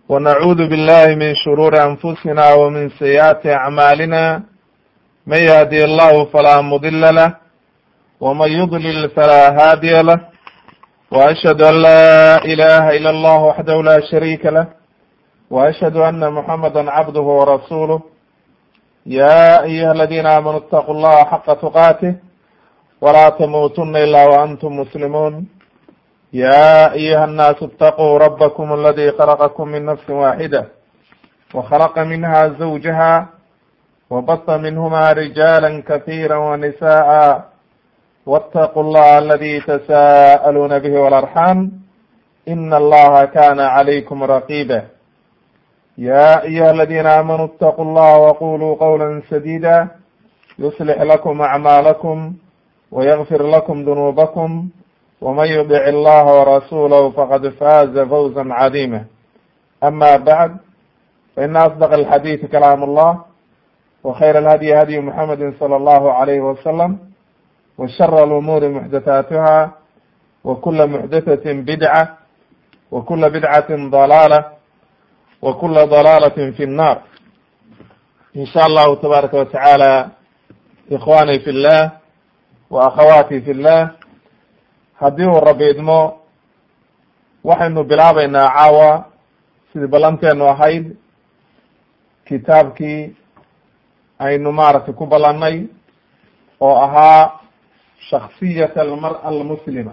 ونعوذ بالله من شرور أنفسنا ومن سيئات أعمالنا من يهدي الله فلا مضل له ومن يضلل فلا هادي له وأشهد أن لا إله إلا الله وحده لا شريك له وأشهد أن محمدا عبده ورسوله يا أيها الذين آمنوا اتقوا الله حق تقاته ولا تموتن إلا وأنتم مسلمون يا أيها الناس اتقوا ربكم الذي خلقكم من نفس واحدة وخلق منها زوجها وبط منهما رجالا كثيرا ونساء واتقوا الله الذي تساءلون به والأرحام إن الله كان عليكم رقيبا يا أيها الذين آمنوا اتقوا الله وقولوا قولا سديدا يصلح لكم أعمالكم ويغفر لكم ذنوبكم ومن يطع الله ورسوله فقد فاز فوزا عظيما أما بعد فإن أصدق الحديث كلام الله وخير الهدي هدي محمد صلى الله عليه وسلم وشر الأمور محدثاتها وكل محدثة بدعة وكل بدعة ضلالة وكل ضلالة في النار إن شاء الله تبارك وتعالى إخواني في الله وأخواتي في الله haddii uu rabi idmo waxaynu bilaabeynaa caawa sidii ballanteenu ahayd kitaabkii aynu maaragtay ku ballannay oo ahaa shaksiyat almar'a almuslima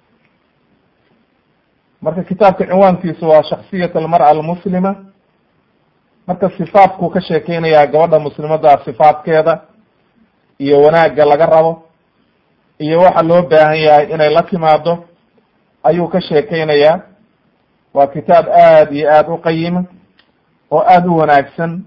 marka kitaabka cinwaankiisu waa shaksiyat almar'a almuslima marka sifaadkuu ka sheekeynayaa gabadha muslimadda sifaadkeeda iyo wanaagga laga rabo iyo waxa loo baahan yahay inay la timaado ayuu ka sheekeynayaa waa kitaab aad iyo aad u qayima oo aada u wanaagsan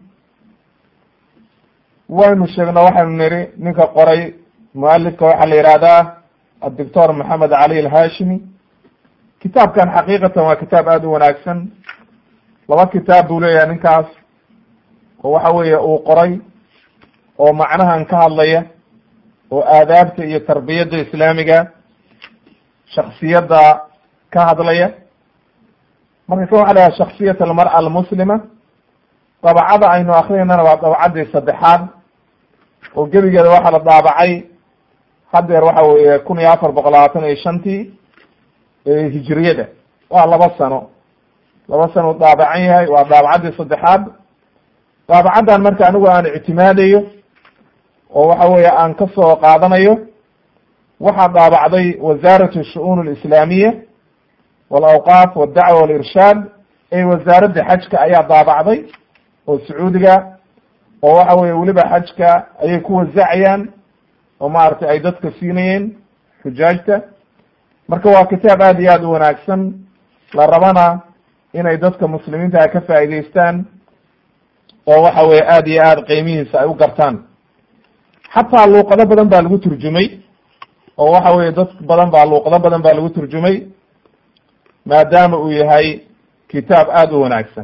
waynu sheegno waxaynu niri ninka qoray mualifka waxaa la yihahdaa adoctor maxamed cali alhashimi kitaabkan xaqiiqatan waa kitaab aada u wanaagsan laba kitaab buu leeyahay ninkaas oo waxa weeye uu qoray oo macnahan ka hadlaya oo aadaabta iyo tarbiyadda islaamiga shaksiyadda ka hadlaya marka kan waxa la yahay shaksiyat almar'a almuslima dabacada aynu akrineynana waa dabacaddii saddexaad oo gebigeeda waxaa la daabacay haddeer waxa weeye kun iyo afar boqol labaatan iyo shantii hijiriyada waa laba sano laba sano u daabacan yahay waa daabacaddii saddexaad daabacaddan marka anigu aan ictimaadayo oo waxa weeye aan ka soo qaadanayo waxaa daabacday wasaarat shu'uun alislaamiya walawqaaf waddacwa walirshaad ee wasaaradda xajka ayaa daabacday oo sacuudiga oo waxa weye weliba xajka ayay ku wasacayaan oo maaragtay ay dadka siinayeen xujaajta marka waa kitaab aad iyo aad u wanaagsan la rabana inay dadka muslimiinta ka faa'iideystaan oo waxa weye aad iyo aad qiimihiisa ay u gartaan xataa luuqado badan baa lagu turjumay oo waxa weye dad badan baa luuqado badan baa lagu turjumay maadaama uu yahay kitaab aada u wanaagsan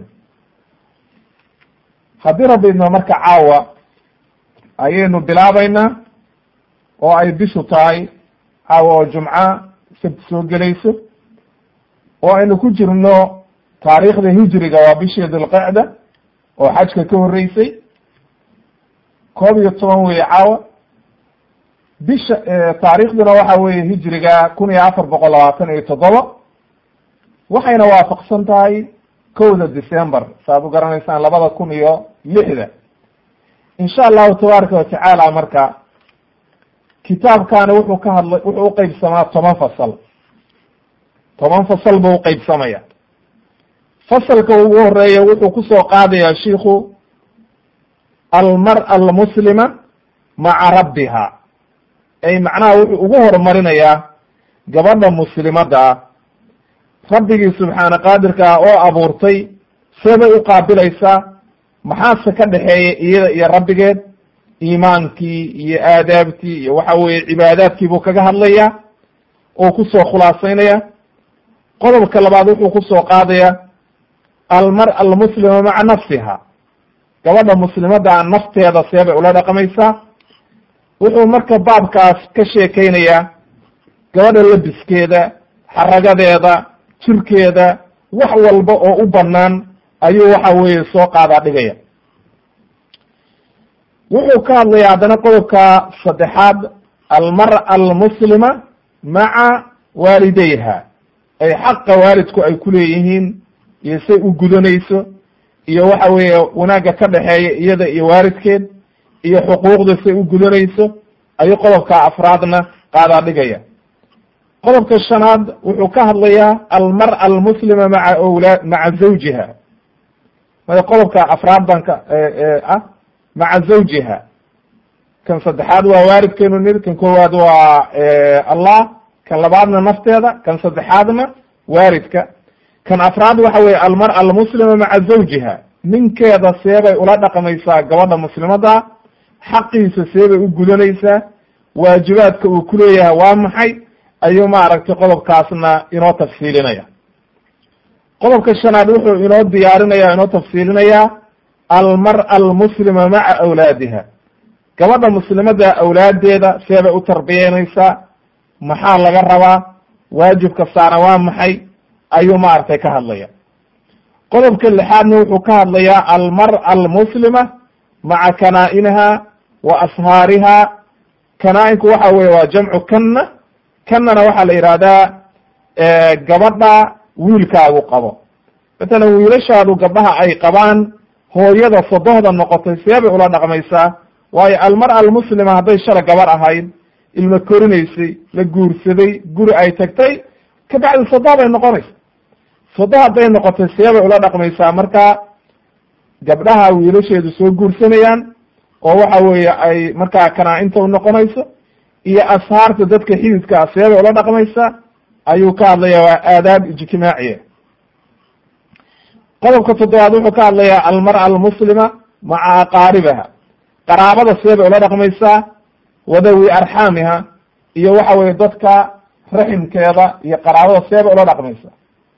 haddii rabbi idmo marka caawa ayaynu bilaabeynaa oo ay bishu tahay caawa oo jumca sabti soo gelayso oo aynu ku jirno taariikhda hijriga waa bishii dilqicda oo xajka ka horreysay koob iyo toban weye caawa bisha taariikhduna waxa weye hijriga kun iyo afar boqol labaatan iyo toddoba waxayna waafaqsan tahay kowda december saaad u garanaysaan labada kun iyo lixda insha allahu tabaaraka watacaala marka kitaabkani wuxuu ka hadlay wuxuu uqeybsamaa toban fasal toban fasal buu uqeybsamaya fasalka ugu horeeya wuxuu kusoo qaadayaa shiku almar'a almuslima maca rabbiha ay macnaha wuxuu ugu horumarinayaa gabadha muslimadda ah rabbigii subxaana qaadirka ah oo abuurtay seebay u qaabilaysaa maxaase ka dhexeeya iyada iyo rabbigeed iimaankii iyo aadaabtii iyo waxa weeye cibaadaadkii buu kaga hadlayaa oo kusoo khulaasaynaya qodobka labaad wuxuu kusoo qaadaya almar'a almuslima maca nafsiha gabadha muslimadda nafteeda seebay ula dhaqmaysaa wuxuu marka baabkaas ka sheekeynayaa gabadha labiskeeda xaragadeeda jirkeeda wax walba oo u banaan ayuu waxa weeye soo qaadaa dhigaya wuxuu ka hadlaya haddana qodobka saddexaad almar'a almuslima maca waalidayha ay xaqa waalidku ay ku leeyihiin iyo say u gudanayso iyo waxa weeye wanaagga ka dhexeeya iyada iyo waalidkeed iyo xuquuqda say u gudanayso ayuu qodobka afraadna qaadaa dhigaya qodobka shanaad wuxuu ka hadlayaa almar'a almuslima maca wlaa maca zawjiha maya qodobka afraad baan ka ah maca zawjiha kan saddexaad waa waalidkeenu niri kan koowaad waa allah kan labaadna nafteeda kan saddexaadna waalidka kan afraad waxa weye almar'a almuslima maca zawjiha ninkeeda seebay ula dhaqmaysaa gabadha muslimada xaqiisa seebay u gudanaysaa waajibaadka uu ku leeyahay waa maxay ayuu maaragtay qodobkaasna inoo tafsiilinaya qodobka shanaad wuxuu inoo diyaarinaya inoo tafsiilinayaa almar'a almuslima maca awlaadiha gabadha muslimada awlaadeeda seebay u tarbiyeynaysaa maxaa laga rabaa waajibka saana waa maxay ayuu maaragtay ka hadlaya qodobka lixaadna wuxuu ka hadlayaa almar'a almuslima maca kanaa-inaha wa ashaariha kanaa-inku waxa weye waa jamcu kanna kannana waxaa la yidhahdaa gabadha wiilkaagu qabo matalan wiilashaadu gabdhaha ay qabaan hooyada sodohda noqotay seebay ula dhaqmaysaa waayo almar'a almuslima hadday shala gabar ahayd ilma korinaysay la guursaday guri ay tagtay kabacdi sodoh bay noqonaysa sodoh hadday noqotay seebay ula dhaqmaysaa marka gabdhaha wiilasheedu soo guursanayaan oo waxa weeye ay markaa kanaa-inta u noqonayso iyo ashaarta dadka xididkaa seebay ula dhaqmaysaa ayuu ka hadlaya waa aadaab ijtimaaciya qodobka toddobaad wuxuu ka hadlayaa almar'a almuslima maca aqaaribaha qaraabada seebay ula dhaqmaysaa wadawi arxaamiha iyo waxa weye dadka raximkeeda iyo qaraabada seebay ula dhaqmaysaa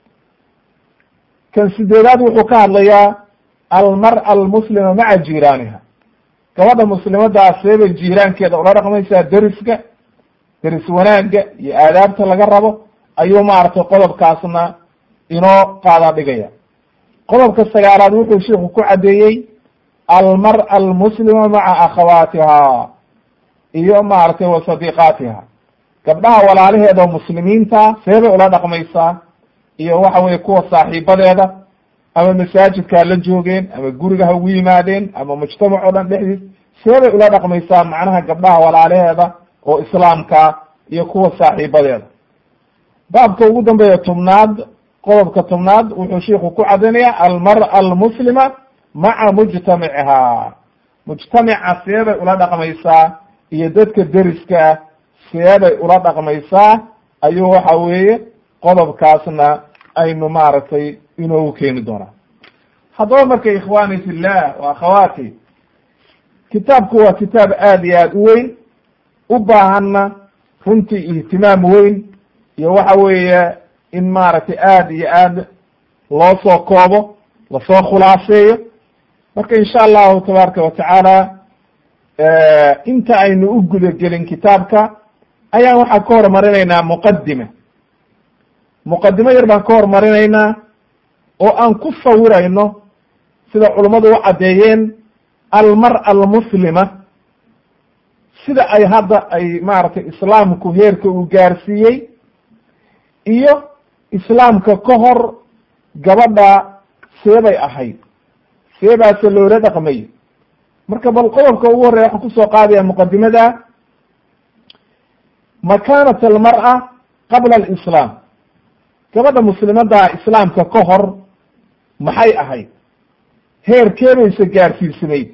kan sideedaad wuxuu ka hadlayaa almar'a almuslima maca jiiraaniha gabadha muslimadaa seebay jiiraankeeda ula dhaqmaysaa deriska deris wanaagga iyo aadaabta laga rabo ayuu maaragtay qodobkaasna inoo qaadaa dhigaya qodobka sagaalaad wuxuu sheiku ku caddeeyey almar'a almuslima maca akhawaatiha iyo maaragtay wa sadiiqaatiha gabdhaha walaalaheeda oo muslimiinta seebay ula dhaqmaysaa iyo waxa weye kuwa saaxiibadeeda ama masaajidkaa la joogeen ama guriga ha ugu yimaadeen ama mujtamac oo dhan dhexdiis seebay ula dhaqmaysaa macnaha gabdhaha walaalaheeda oo islaamka iyo kuwa saaxiibadeeda baabka ugu dambeeya tobnaad qodobka tobnaad wuxuu sheiku ku caddaynaya almar'a almuslima maca mujtamaciha mujtamaca seebay ula dhaqmaysaa iyo dadka deriska ah seebay ula dhaqmaysaa ayuu waxa weeye qodobkaasna aynu maaragtay inoogu keeni doonaa haddaba marka ikhwani fillah wa akhawaati kitaabku waa kitaab aad iyo aad u weyn u baahanna runtii ihtimaam weyn iyo waxa weeye in maaragtay aad iyo aad loo soo koobo lasoo khulaaseeyo marka insha allahu tabaaraka watacaala inta aynu u gudagelin kitaabka ayaan waxaan ka hormarinaynaa muqadime muqadimo yar baan ka hormarinaynaa oo aan ku sawirayno sida culummadu u caddeeyeen almar'a almuslima sida ay hadda ay maaragtay islaamku heerka uu gaarsiiyey iyo islaamka ka hor gabadha seebay ahayd seebaase loola dhaqmay marka bal qodobka ugu horreya waxaan kusoo qaadaya muqadimada makaanat almar'a qabla alislaam gabadha muslimadda islaamka ka hor maxay ahayd heerkeebaysa gaarsiisanayd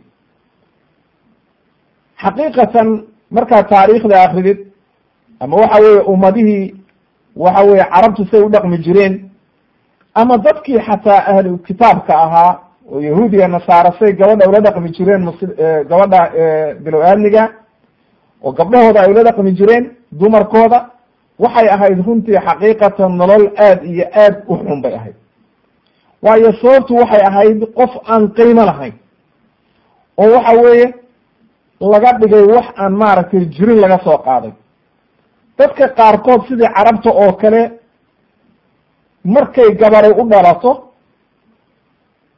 xaqiiqatan markaad taariikhda akridid ama waxa weeye ummadihii waxa weeye carabtu say u dhaqmi jireen ama dadkii xataa ahlu kitaabka ahaa oo yahuudiya nasaara say gabadha ula dhaqmi jireen mus gabadha bilow aadmiga oo gabdhahooda ay ula dhaqmi jireen dumarkooda waxay ahayd runtii xaqiiqatan nolol aad iyo aad u xun bay ahayd waayo sababtu waxay ahayd qof aan qiimo lahayn oo waxa weeye laga dhigay wax aan maaragtay jirin laga soo qaaday dadka qaarkood sidii carabta oo kale markay gabaray u dhalato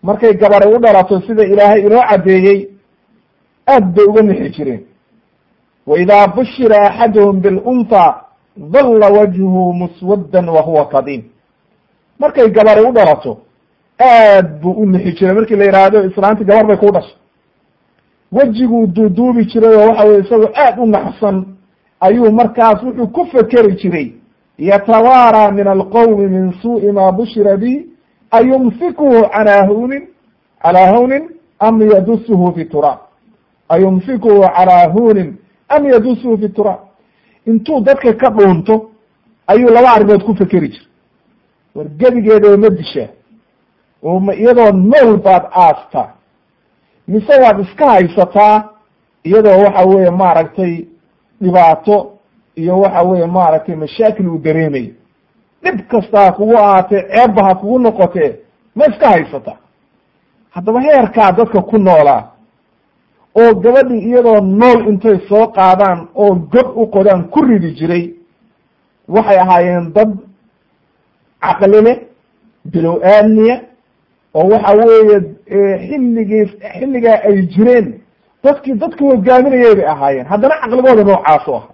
markay gabari u dhalato sida ilaahay inoo caddeeyey aad bay uga nixi jireen wa idaa bushira axaduhum bilunta dalla wajhuhu muswaddan wa huwa kadiim markay gabari u dhalato aad buu u nixi jiray markii la yidhaahdo islaanti gabar bay kuu dhashay wejiguu duuduubi jiray oo waxa weye isagoo aad u naxsan ayuu markaas wuxuu ku fekeri jiray yatawaaraa min alqowmi min suu'i maa bushira bi ayumsikuhu calaa hunin calaa hunin am yadusuhu fi turaab ayumsikuhu calaa hunin am yadusuhu fi turaab intuu dadka ka dhuunto ayuu laba arrimood ku fekeri jiray war gebigeeda ma dishaa oo ma iyadoo nool baad aastaa mise waad iska haysataa iyadoo waxa weeye maaragtay dhibaato iyo waxa weeye maaragtay mashaakil uu dareemayo dhib kasta ha kugu ahaatee ceebba ha kugu noqotee ma iska haysataa haddaba heerkaa dadka ku noolaa oo gabadhii iyadoo nool intay soo qaadaan oo god u qodaan ku ridi jiray waxay ahaayeen dad caqli leh bilow aadniya oo waxa weeye xilligii xilligaa ay jireen dadkii dadka hogaaminayay bay ahaayeen haddana caqligooda noocaas u aha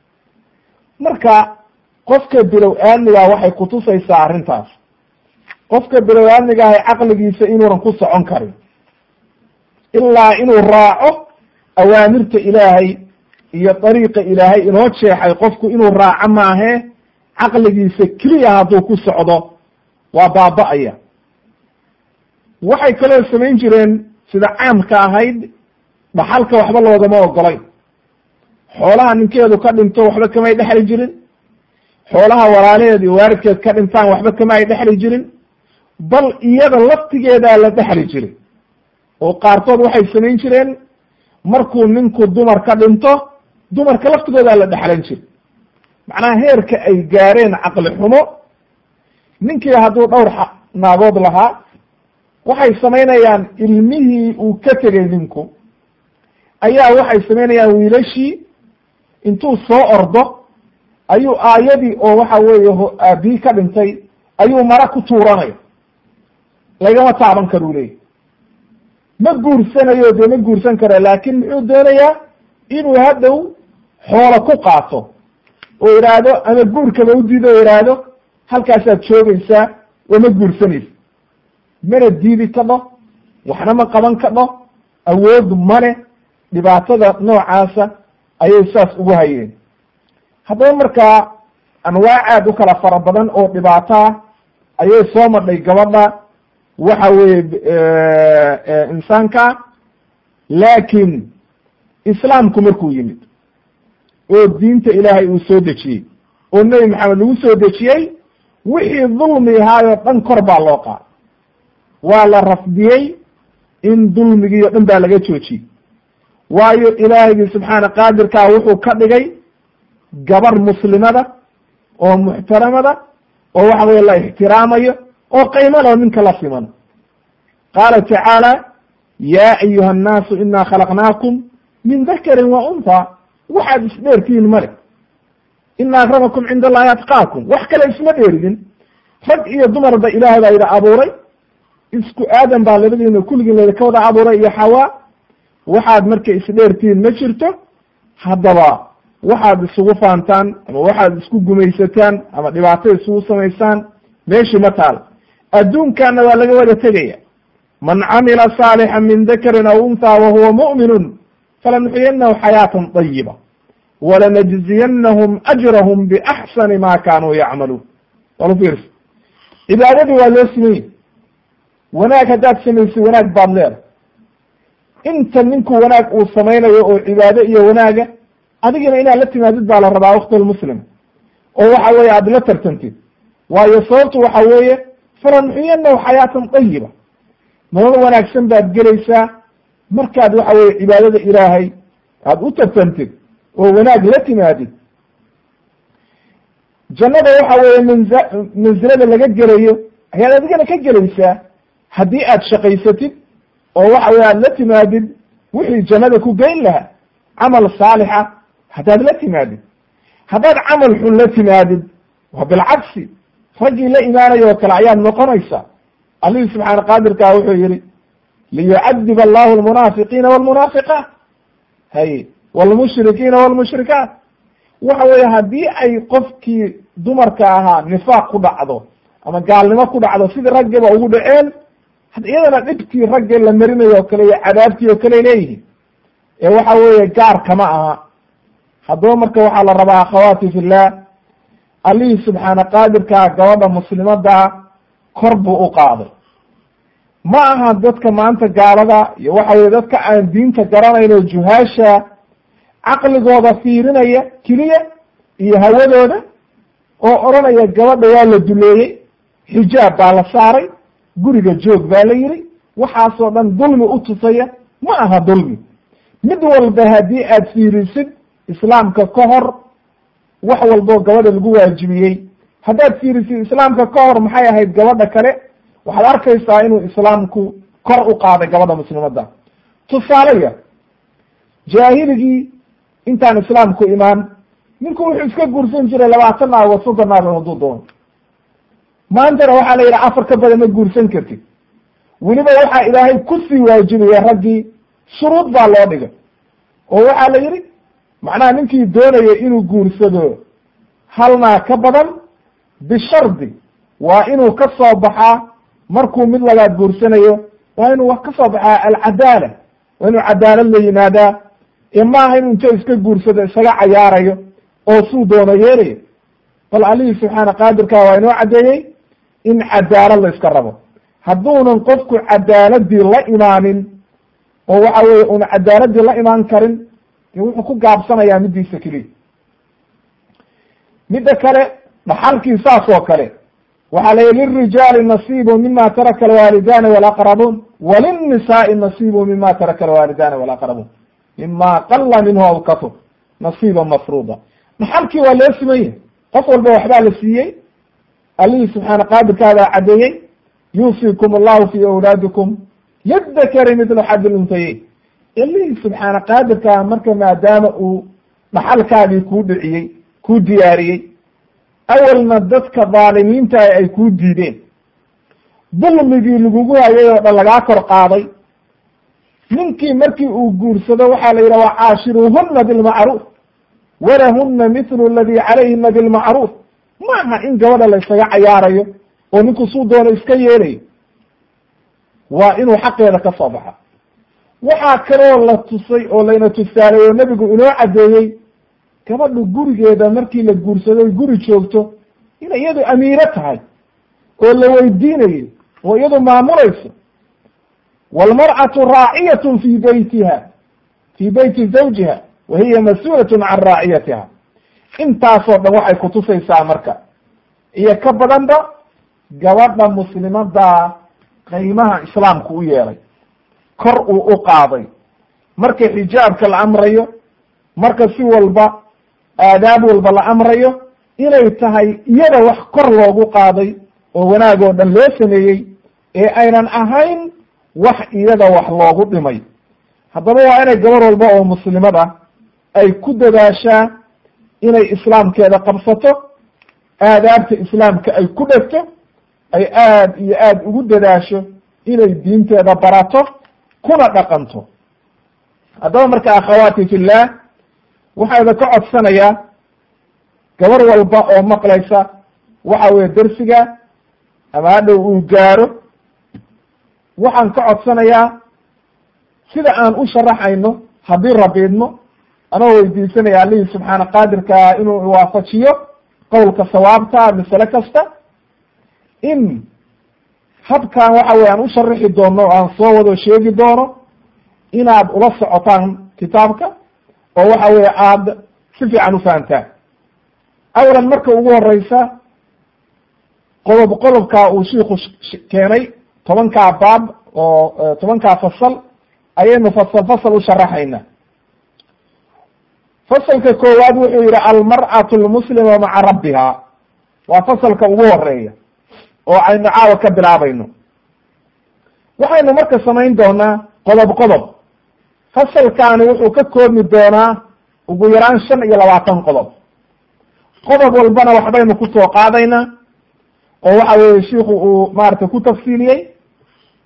marka qofka bilow aadnigaa waxay kutusaysaa arrintaas qofka bilow aadnigaahay caqligiisa inuunan ku socon karin ilaa inuu raaco awaamirta ilaahay iyo dariiqa ilaahay inoo jeexay qofku inuu raaco maahee caqligiisa keliya hadduu ku socdo waa baaba'aya waxay kaloo samayn jireen sida caamka ahayd dhaxalka waxba loogama ogolayn xoolaha ninkeedu ka dhinto waxba kamay dhexli jirin xoolaha walaalaheed iyo waaridkeed ka dhintaan waxba kama ay dhexli jirin bal iyada laftigeedaa la dhexli jiray oo qaarkood waxay samayn jireen markuu ninku dumar ka dhinto dumarka laftigoodaa la dhexlan jiray macnaha heerka ay gaareen caqli xumo ninkii hadduu dhowr naagood lahaa waxay samaynayaan ilmihii uu ka tegay ninku ayaa waxay samaynayaan wiilashii intuu soo ordo ayuu aayadii oo waxa weeye aabii ka dhintay ayuu mara ku tuuranaya lagama taaban karo u leeyahy ma guursanayo dee ma guursan kara laakin muxuu doonayaa inuu hadhow xoolo ku qaato oo idhaahdo ama guurkaba u diido o idhaahdo halkaasaad joogaysaa oo ma guursanaysa mana diidi kadho waxna ma qaban kadho awood male dhibaatada noocaasa ayay saas ugu hayeen haddaba markaa anwaac aad u kala fara badan oo dhibaataa ayay soo madhay gabadha waxa weeye insaanka laakiin islaamku markuu yimid oo diinta ilaahay uu soo dejiyey oo nebi maxamed lagu soo dejiyey wixii dulmi ahaayoo dhan kor baa loo qaaday waa la rafdiyey in dulmigii o dhan baa laga joojiyey waayo ilaahigii subxaana qaadirkaa wuxuu ka dhigay gabar muslimada oo muxtaramada oo waxa weye la ixtiraamayo oo qaymo loo ninka la siman qaala tacaala yaa ayuha annaasu inaa khalaqnaakum min dakarin wa unha waxaad isdheertihiin male ina akramakum cinda allahi atqaakum wax kale isma dheeridin rag iyo dumarba ilaahay baa yidhi abuuray isku aadan baa labadiina kulligiin laydinka wada abuuray iyo xawaa waxaad marka isdheertihiin ma jirto haddaba waxaad isugu faantaan ama waxaad isku gumaysataan ama dhibaato isugu samaysaan meeshii ma taal adduunkaana waa laga wada tegaya man camila saalixan min dakarin aw unthaa wahuwa mu'minun falanuxyinahu xayaatan طayiba walanajziyanahum ajrahum biaxsani ma kanuu yacmaluun walu fiirsa cibaadadii waa loo simanya wanaag haddaad samaysid wanaag baad leedahay inta ninku wanaag uu samaynayo oo cibaado iyo wanaaga adigina inaad la timaadid baa la rabaa waktilmuslim oo waxa weeye aad la tartantid waayo sababtu waxa weeye falanuxyinahu xayaatan طayiba nolol wanaagsan baad gelaysaa markaad waxa weye cibaadada ilaahay aad u tartantid oo wanaag la timaadid jannada waxa weeye manza mansilada laga gelayo ayaad adigana ka gelaysaa haddii aad shaqaysatid oo waxa weye aad la timaadid wixii jannada ku geyn lahaa camal saalixa haddaad la timaadid haddaad camal xun la timaadid waa bilcagsi raggii la imaanayo oo kale ayaad noqonaysaa allihii subxaana qaadirkaa wuxuu yihi liyucadib allahu almunaafiqiina walmunaafiqaat hay walmushrikiina walmushrikaat waxa weeye haddii ay qofkii dumarka ahaa nifaaq ku dhacdo ama gaalnimo ku dhacdo sidii raggiba ugu dhaceen iyadana dhibkii ragge la marinayo o kale iyo cadaabtii oo kale leeyihiin ee waxa weeye gaar kama aha haddaba marka waxaa la rabaa akhawaati fillah allihii subxaana qaadirkaa gabadha muslimadaa kor buu u qaaday ma aha dadka maanta gaalada iyo waxa weye dadka aan diinta garanayno juhaasha caqligooda fiirinaya keliya iyo hawadooda oo odhanaya gabadha waa la duleeyey xijaab baa la saaray guriga joog baa la yidhi waxaasoo dhan dulmi u tusaya ma aha dulmi mid walba haddii aad fiirisid islaamka ka hor wax walboo gabadha lagu waajibiyey haddaad fiirisid islaamka ka hor maxay ahayd gabadha kale waxaad arkaysaa inuu islaamku kor u qaaday gabadha muslimadda tusaalaya jaahiligii intaan islaamku imaan ninku wuxuu iska guursan jiray labaatan naagood soddon naagood hadduu doono maantana waxaa la yidhi afar ka badan ma guursan kartid weliba waxaa ilaahay kusii waajibaya raggii shuruud baa loo dhigay oo waxaa la yidhi macnaha ninkii doonaya inuu guursado hal naag ka badan bishardi waa inuu ka soo baxaa markuu mid labaad guursanayo waa inuu ka soo baxaa alcadaala waa inuu cadaalad la yimaadaa ee maaha inuu inta iska guursado isaga cayaarayo oo suu doono yeelayo bal allihii subxaana qaadirkaa waa inoo caddeeyey in cadaalad la iska rabo hadduunan qofku cadaaladii la imaanin oo waxa weye una cadaaladii la imaan karin de wuxuu ku gaabsanayaa midiisa keliya midda kale dhaxalkii saas oo kale waxaa layihi lilrijaali nasiibu mima taraka alwaalidaani walaqrabuun walinnisaai nasiibu mima taraka alwaalidaani walaqrabuun mima qala minhu aw katur nasiiba mafruuda dhaxalkii waa loo simanya qof walba waxbaa la siiyey allihii subxaana qaadirkaadaa caddeeyey yuusikum allahu fi awlaadikum lidakari midlu xadi luntayeyn allihii subxaana qaadirkaa marka maadaama uu dhaxalkaagii kuu dhiciyey kuu diyaariyey awalna dadka dhaalimiinta ay kuu diideen dulmigii lagugu hayay oo dhan lagaa kor qaaday ninkii markii uu guursado waxaa la yidhaha waa caashiruuhuna bilmacruuf walahuna mithlu aladi calayhina bilmacruuf maaha in gabadha la ysaga cayaarayo oo ninku suu doono iska yeelayo waa inuu xaqeeda ka soo baxa waxaa kaloo la tusay oo layna tusaaleeyo nebigu inoo caddeeyey gabadhu gurigeeda markii la guursadoy guri joogto inay iyadu amiiro tahay oo la weydiinayo oo iyadu maamulayso waalmar'atu raaciyatun fi beytiha fii beyti zawjiha wa hiya mas-uulatun can raaciyatiha intaasoo dhan waxay kutusaysaa marka iyo ka badanba gabadha muslimadaa qiimaha islaamku u yeelay kor uu u qaaday marka xijaabka la amrayo marka si walba aadaab walba la amrayo inay tahay iyada wax kor loogu qaaday oo wanaag oo dhan loo sameeyey ee aynan ahayn wax iyada wax loogu dhimay haddaba waa inay gabar walba oo muslimad ah ay ku dadaashaa inay islaamkeeda qabsato aadaabta islaamka ay ku dhegto ay aad iyo aad ugu dadaasho inay diinteeda barato kuna dhaqanto haddaba marka akhawaati fillah waxayda ka codsanayaa gabar walba oo maqlaysa waxa weye dersiga ama hadhow uu gaaro waxaan ka codsanayaa sida aan u sharaxayno haddii rabiidmo anoo weydiisanaya allihii subxaana qaadirkaa inuu waafajiyo qowlka sawaabta masale kasta in habkan waxa weye aan u sharaxi doono o aan soo wado sheegi doono inaad ula socotaan kitaabka oo waxa weye aada si fiican ufahamtaan awalan marka ugu horeysa qodob qodobkaa uu shiiku keenay tobankaa baab oo tobankaa fasal ayaynu fasal fasal u sharaxayna fasalka koowaad wuxuu yihi almar'atu lmuslima maca rabbiha waa fasalka ugu horeeya oo aynu caawa ka bilaabayno waxaynu marka samayn doonaa qodob qodob fasalkaani wuxuu ka koobmi doonaa ugu yaraan shan iyo labaatan qodob qodob walbana waxbaynu kusoo qaadaynaa oo waxa weye shiiku uu maaragtay ku tafsiiliyey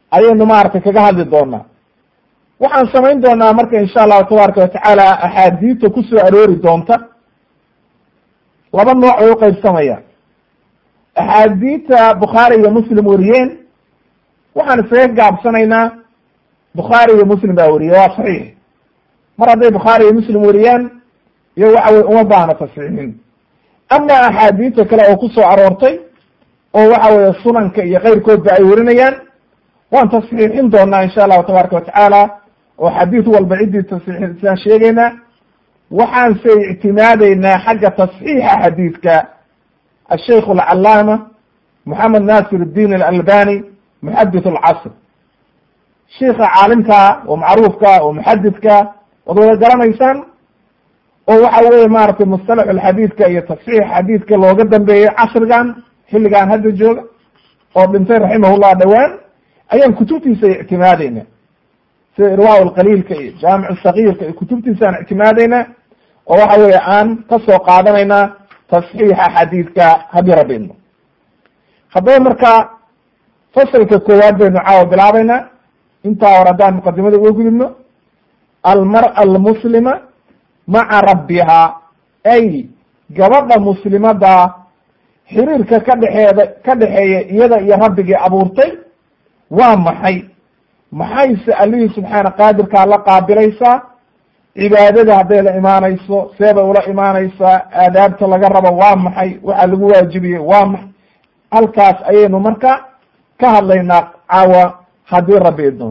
ayaynu maaragtay kaga hadli doonaa waxaan samayn doonaa marka insha allahu tabaaraka watacaala axaadiista ku soo aroori doonta laba nooc bay uqaybsamayaan axaadiista bukhaari iyo muslim wariyeen waxaan isaga gaabsanaynaa bukhaari iyo muslim baa weriye waa saxiix mar hadday bukhaari iyo muslim wariyaan iyo waxa weye uma baahna tasxiixin ama axaadiista kale oo ku soo aroortay oo waxa weye sunanka iyo keyrkoodba ay werinayaan waan tasxiixin doonaa insha allahu tabaaraka watacaala oo xadiid walba ciddii tasxiixisaan sheegeynaa waxaanse ictimaadeynaa xagga tasxiixa xadiidka asheikh alcalaama moxamed nasir الdin alalbani muxadith alcasr sheika caalimka oo macruufka oo muxadidka waad wada garanaysaan oo waxa weye maratay mustalax alxadiidka iyo tasxiix xadiidka looga dambeeyey casrigan xilligan hadda jooga oo dhintay raximahullah dhowaan ayaan kutubtiisa ictimaadeyna sida irwa lqaliilka iyo jaamic sagiirka iyo kutubtiisaan ictimaadeyna oo waxa weye aan kasoo qaadanaynaa tasxiixa xadiidka haddii rabidno haddaba marka fasalka koowaad baynu caawa bilaabeynaa intaa hore haddaan muqadimada uga gudubno almar'a almuslima maca rabbiha ay gabadha muslimada xiriirka ka dhexeeda ka dhexeeya iyada iyo rabbigii abuurtay waa maxay maxayse allihii subxaana qaadirkaa la qaabilaysaa cibaadada hadday la imaanayso seebay ula imaanaysaa aadaabta laga rabo waa maxay waxa lagu waajibiyey waa maxay halkaas ayaynu marka ka hadlaynaa caawa haddii rabbi idno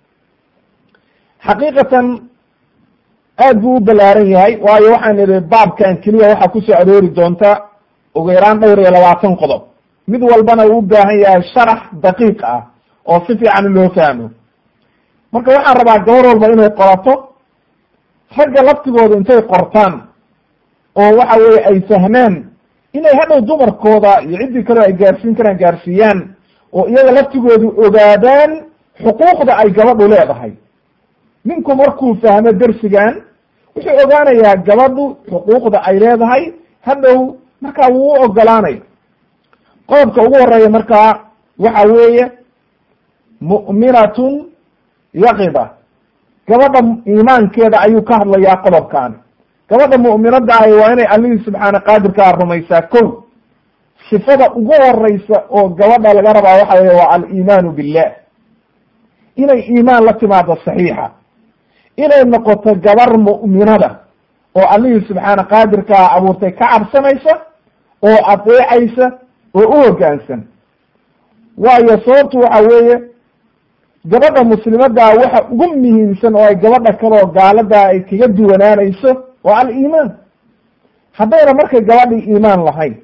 xaqiiqatan aad buu u balaaran yahay waayo waxaan idhi baabkan keliya waxaa kusoo aroori doonta ugu yaraan dhowr iyo labaatan qodob mid walbana uu u baahan yahay sharax daqiiq ah oo si fiican loo fahmo marka waxaan rabaa gabar walba inay qorato ragga laftigooda intay qortaan oo waxa weye ay fahmaan inay hadhow dumarkooda iyo ciddii kaleo ay gaarsiin karaan gaarsiiyaan oo iyaga laftigoodu ogaadaan xuquuqda ay gabadhu leedahay ninku markuu fahmo dersigan wuxuu ogaanayaa gabadhu xuquuqda ay leedahay hadhow markaa wuu u ogolaanaya qodobka ugu horeeya markaa waxa weeye mu'minatun yaqida gabadha iimaankeeda ayuu ka hadlayaa qodobkaani gabadha mu'minada ahi waa inay allihii subxaana qaadirkaa rumaysaa ko sifada ugu horeysa oo gabadha laga rabaa waxa weye waa aliimaanu billah inay iimaan la timaado saxiixa inay noqoto gabar mu'minada oo allihii subxaana qaadirkaa abuurtay ka cabsanaysa oo adeecaysa oo u hoggaansan waayo sababtu waxa weeye gabadha muslimadaa waxa ugu muhiimsan oo ay gabadha kaleo gaaladaa ay kaga duwanaanayso waa aliimaan haddayna markay gabadhii iimaan lahayn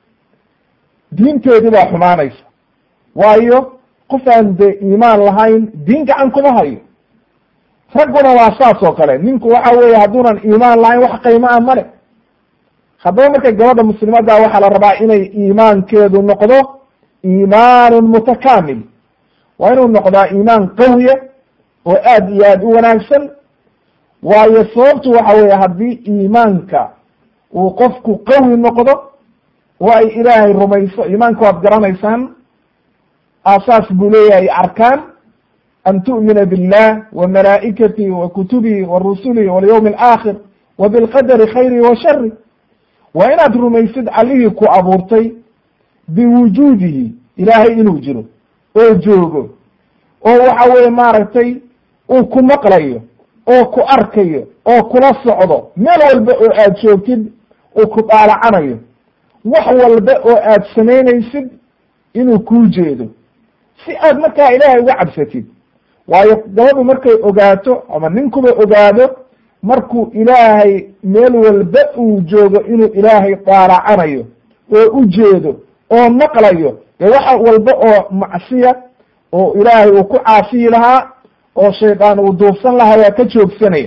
diinteedii baa xumaanaysa waayo qof aan dee iimaan lahayn diin gacan kuma hayo ragguna waa saas oo kale ninku waxa weeye hadduunan iimaan lahayn wax qiimo ah male haddaba markay gabadha muslimadda waxaa la rabaa inay iimaankeedu noqdo iimaanun mutakamil waa inuu noqdaa iimaan qawiya oo aad iyo aad u wanaagsan waayo sababtu waxa weeye haddii iimaanka uu qofku qawi noqdo oo ay ilaahay rumayso iimaanka waad garanaysaan aasaas buu leeyahay arkaan an tu'mina billah wa malaa'ikatihi wa kutubihi wa rusulihi walyawmi alaakhir wa bilqadari khayrihi wa shari waa inaad rumaysid allihii ku abuurtay biwujuudihi ilaahay inuu jiro oo joogo oo waxa weye maaragtay uu ku maqlayo oo ku arkayo oo kula socdo meel walba oo aad joogtid uu ku dhaalacanayo wax walba oo aad samaynaysid inuu kuu jeedo si aad markaa ilaahay uga cabsatid waayo gabadhu markay ogaato ama ninkuba ogaado markuu ilaahay meel walba uu joogo inuu ilaahay dhaalacanayo oo u jeedo oo maqlayo dee waxa walba oo macsiya oo ilaahay uu ku caasiyi lahaa oo shaydaan uu duufsan lahaa waa ka joogsanaya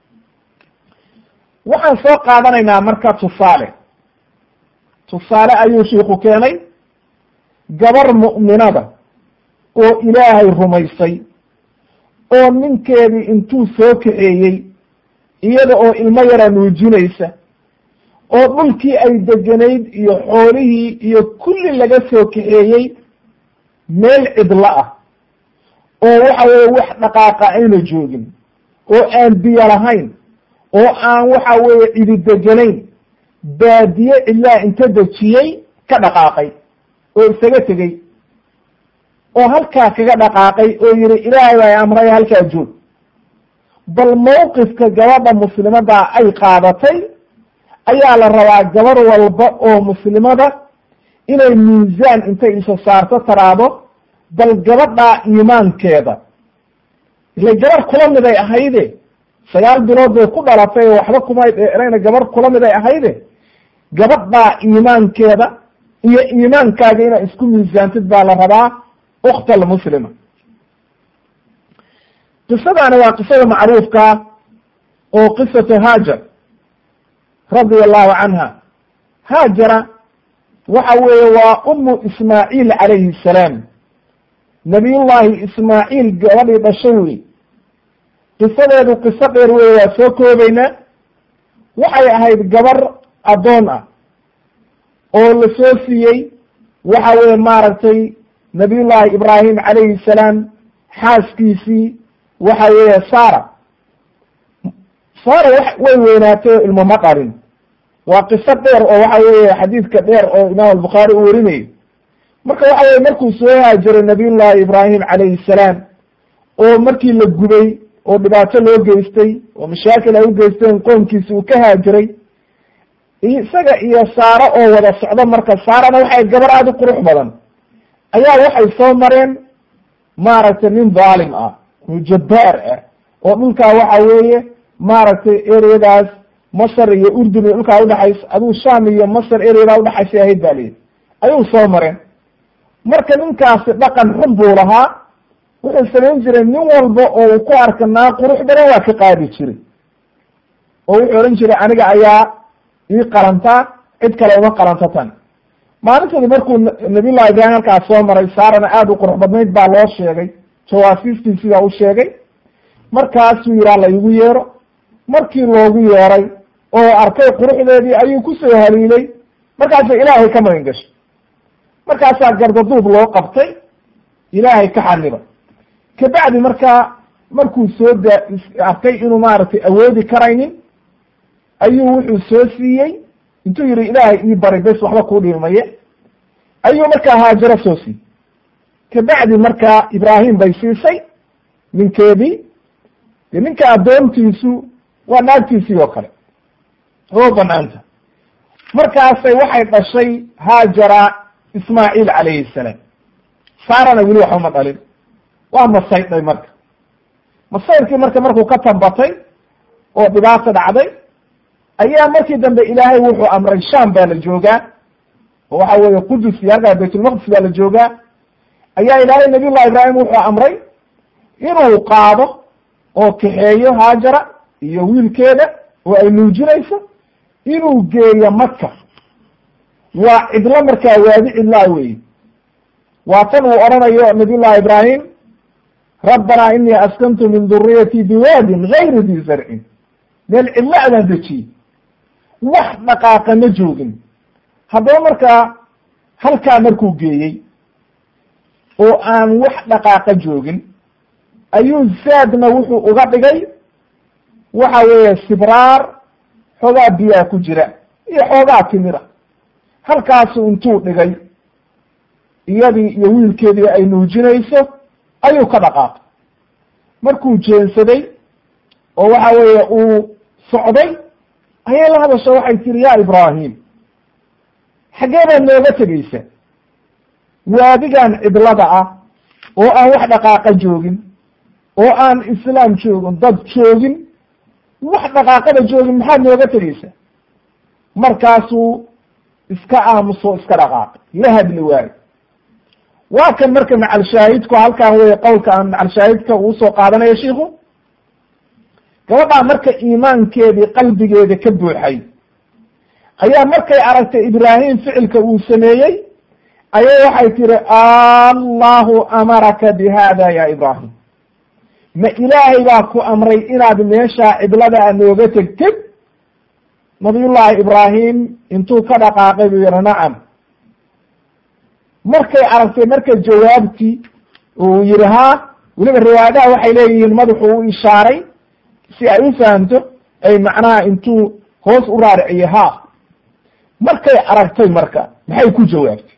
waxaan soo qaadanaynaa marka tusaale tusaale ayuu shiiku keenay gabar mu'minada oo ilaahay rumaysay oo ninkeedii intuu soo kaxeeyey iyada oo ilmo yara nuujinaysa oo dhulkii ay deganayd iyo xoolihii iyo kulli laga soo kaxeeyey meel cidlo ah oo waxa weeye wax dhaqaaqa ayna joogin oo aan biyo lahayn oo aan waxa weeye cidideganayn baadiye cidlaa inta dejiyey ka dhaqaaqay oo isaga tegey oo halkaa kaga dhaqaaqay oo yihi ilaahay baa amray halkaa joog bal mawqifka gabadha muslimada ay qaadatay ayaa la rabaa gabar walba oo muslimada inay miisaan intay isa saarto taraado bal gabadhaa iimaankeeda ile gabar kula mid ay ahayde sagaal bilood bay ku dhalatay oo waxba kumay dheerayna gabar kula mid ay ahayde gabadhaa iimaankeeda iyo iimaankaaga inaad isku miisaantid baa la rabaa ukta almuslima qisadaani waa qisada macruufkaa oo qisatu haajar radia allahu canha haajara waxa weeye waa umu ismaaciil calayhi salaam nabiyullaahi ismaaciil gabadhii dhashay wey qisadeedu qiso dheer weye waa soo koobaynaa waxay ahayd gabar addoon ah oo la soo siiyey waxa weye maaragtay nabiyullaahi ibraahim calayhi salaam xaaskiisii waxa weeye sara sara way weynaatay oo ilmo ma dhalin waa qiso dheer oo waxa weeye xadiidka dheer oo imaam albukhaari uu werinayo marka waxa weye markuu soo haajiray nabiyullaahi ibraahim calayhi salaam oo markii la gubay oo dhibaato loo geystay oo mashaakil ay u geysteen qoomkiisi uu ka haajiray isaga iyo saaro oo wada socdo marka saarana waxay gabar aada u qurux badan ayaa waxay soo mareen maaragtay nin dhaalim ah oo jabbaar ah oo dhulkaa waxa weeye maaragtay ereyadaas masar iyo urdun iyo dhulkaa udhexaysa aduu sham iyo masar ereyadaa udhexaysay ahayd ba liyihi ayuu soo mareen marka ninkaasi dhaqan xun buu lahaa wuxuu samayn jiray nin walba oo uu ku arka naa qurux badan waa ka qaadi jiray oo wuxuu odhan jiray aniga ayaa ii qalantaa cid kale uma qalanto tan maalinteedi markuu nabiyullahi ibraahim halkaas soo maray saarana aada u qurux badnayd baa loo sheegay jawaasiistii sidaa u sheegay markaasuu yihaa la igu yeero markii loogu yeeray oo arkay quruxdeedii ayuu kusoo haliilay markaasa ilaahay ka magan gashay markaasaa gardaduub loo qabtay ilaahay ka xaniba kabacdi markaa markuu soo da arkay inuu maaragtay awoodi karaynin ayuu wuxuu soo siiyey intuu yihi ilaahay ii bari bes waxba kuu dhiimaye ayuu markaa haajaro soo siiyey kabacdi markaa ibraahim bay siisay ninkeedii de ninka addoontiisu waa naagtiisii oo kale oo banaanta markaasay waxay dhashay haajara ismaaciil calayhi salaam saarana weli waxba ma dhalin waa masaydhay marka masaydkii marka markuu ka tambatay oo dhibaata dhacday ayaa markii dambe ilaahay wuxuu amray sham baa la joogaa oo waxa weeye qudus iyo halkaa baytulmaqdis baa la joogaa ayaa ilaahay nabiy llahi ibraahim wuxuu amray inuu qaado oo kaxeeyo haajara iyo wiilkeeda oo ay nuujinayso inuu geeyo maka waa cidlo markaa waadi cidlaa weeye waa tan uu odhanayo nabiy llahi ibraahim rabbanaa inii askantu min duriyatii biwaadin gayri di zarcin meel cidlo adaan dejiyey wax dhaqaaqa ma joogin haddaba markaa halkaa markuu geeyey oo aan wax dhaqaaqa joogin ayuu zaadna wuxuu uga dhigay waxa weeye sibraar xoogaa biyaa ku jira iyo xoogaa timira halkaasu intuu dhigay iyadii iyo wiilkeedii ay nuujinayso ayuu ka dhaqaaqay markuu jeensaday oo waxa weeye uu socday ayay la hadasho waxay tiri ya ibraahim xaggee baad nooga tegeysa waadigan cidlada ah oo aan wax dhaqaaqa joogin oo aan islaam joogin dad joogin wax dhaqaaqada joogin maxaad nooga tegeysa markaasuu iska aamuso iska dhaqaaqay la hadli waayo waa kan marka macalshaahidku halkan wey qowlka aan macalshaahidka uu soo qaadanayo shiiku gabadhaa marka iimaankeedii qalbigeeda ka buuxay ayaa markay aragtay ibraahim ficilka uu sameeyey ayay waxay tiri allahu amaraka bi hada ya ibraahim ma ilaahay baa ku amray inaad meeshaa cidladaa nooga tegtid nabiyullaahi ibraahim intuu ka dhaqaaqay buu yihi nacam markay aragtay marka jawaabtii uu yihi haa weliba riwaayadaha waxay leeyihiin madaxuu u ishaaray si ay u fahamto ay macnaha intuu hoos u raariciyo ha markay aragtay marka maxay ku jawaabtay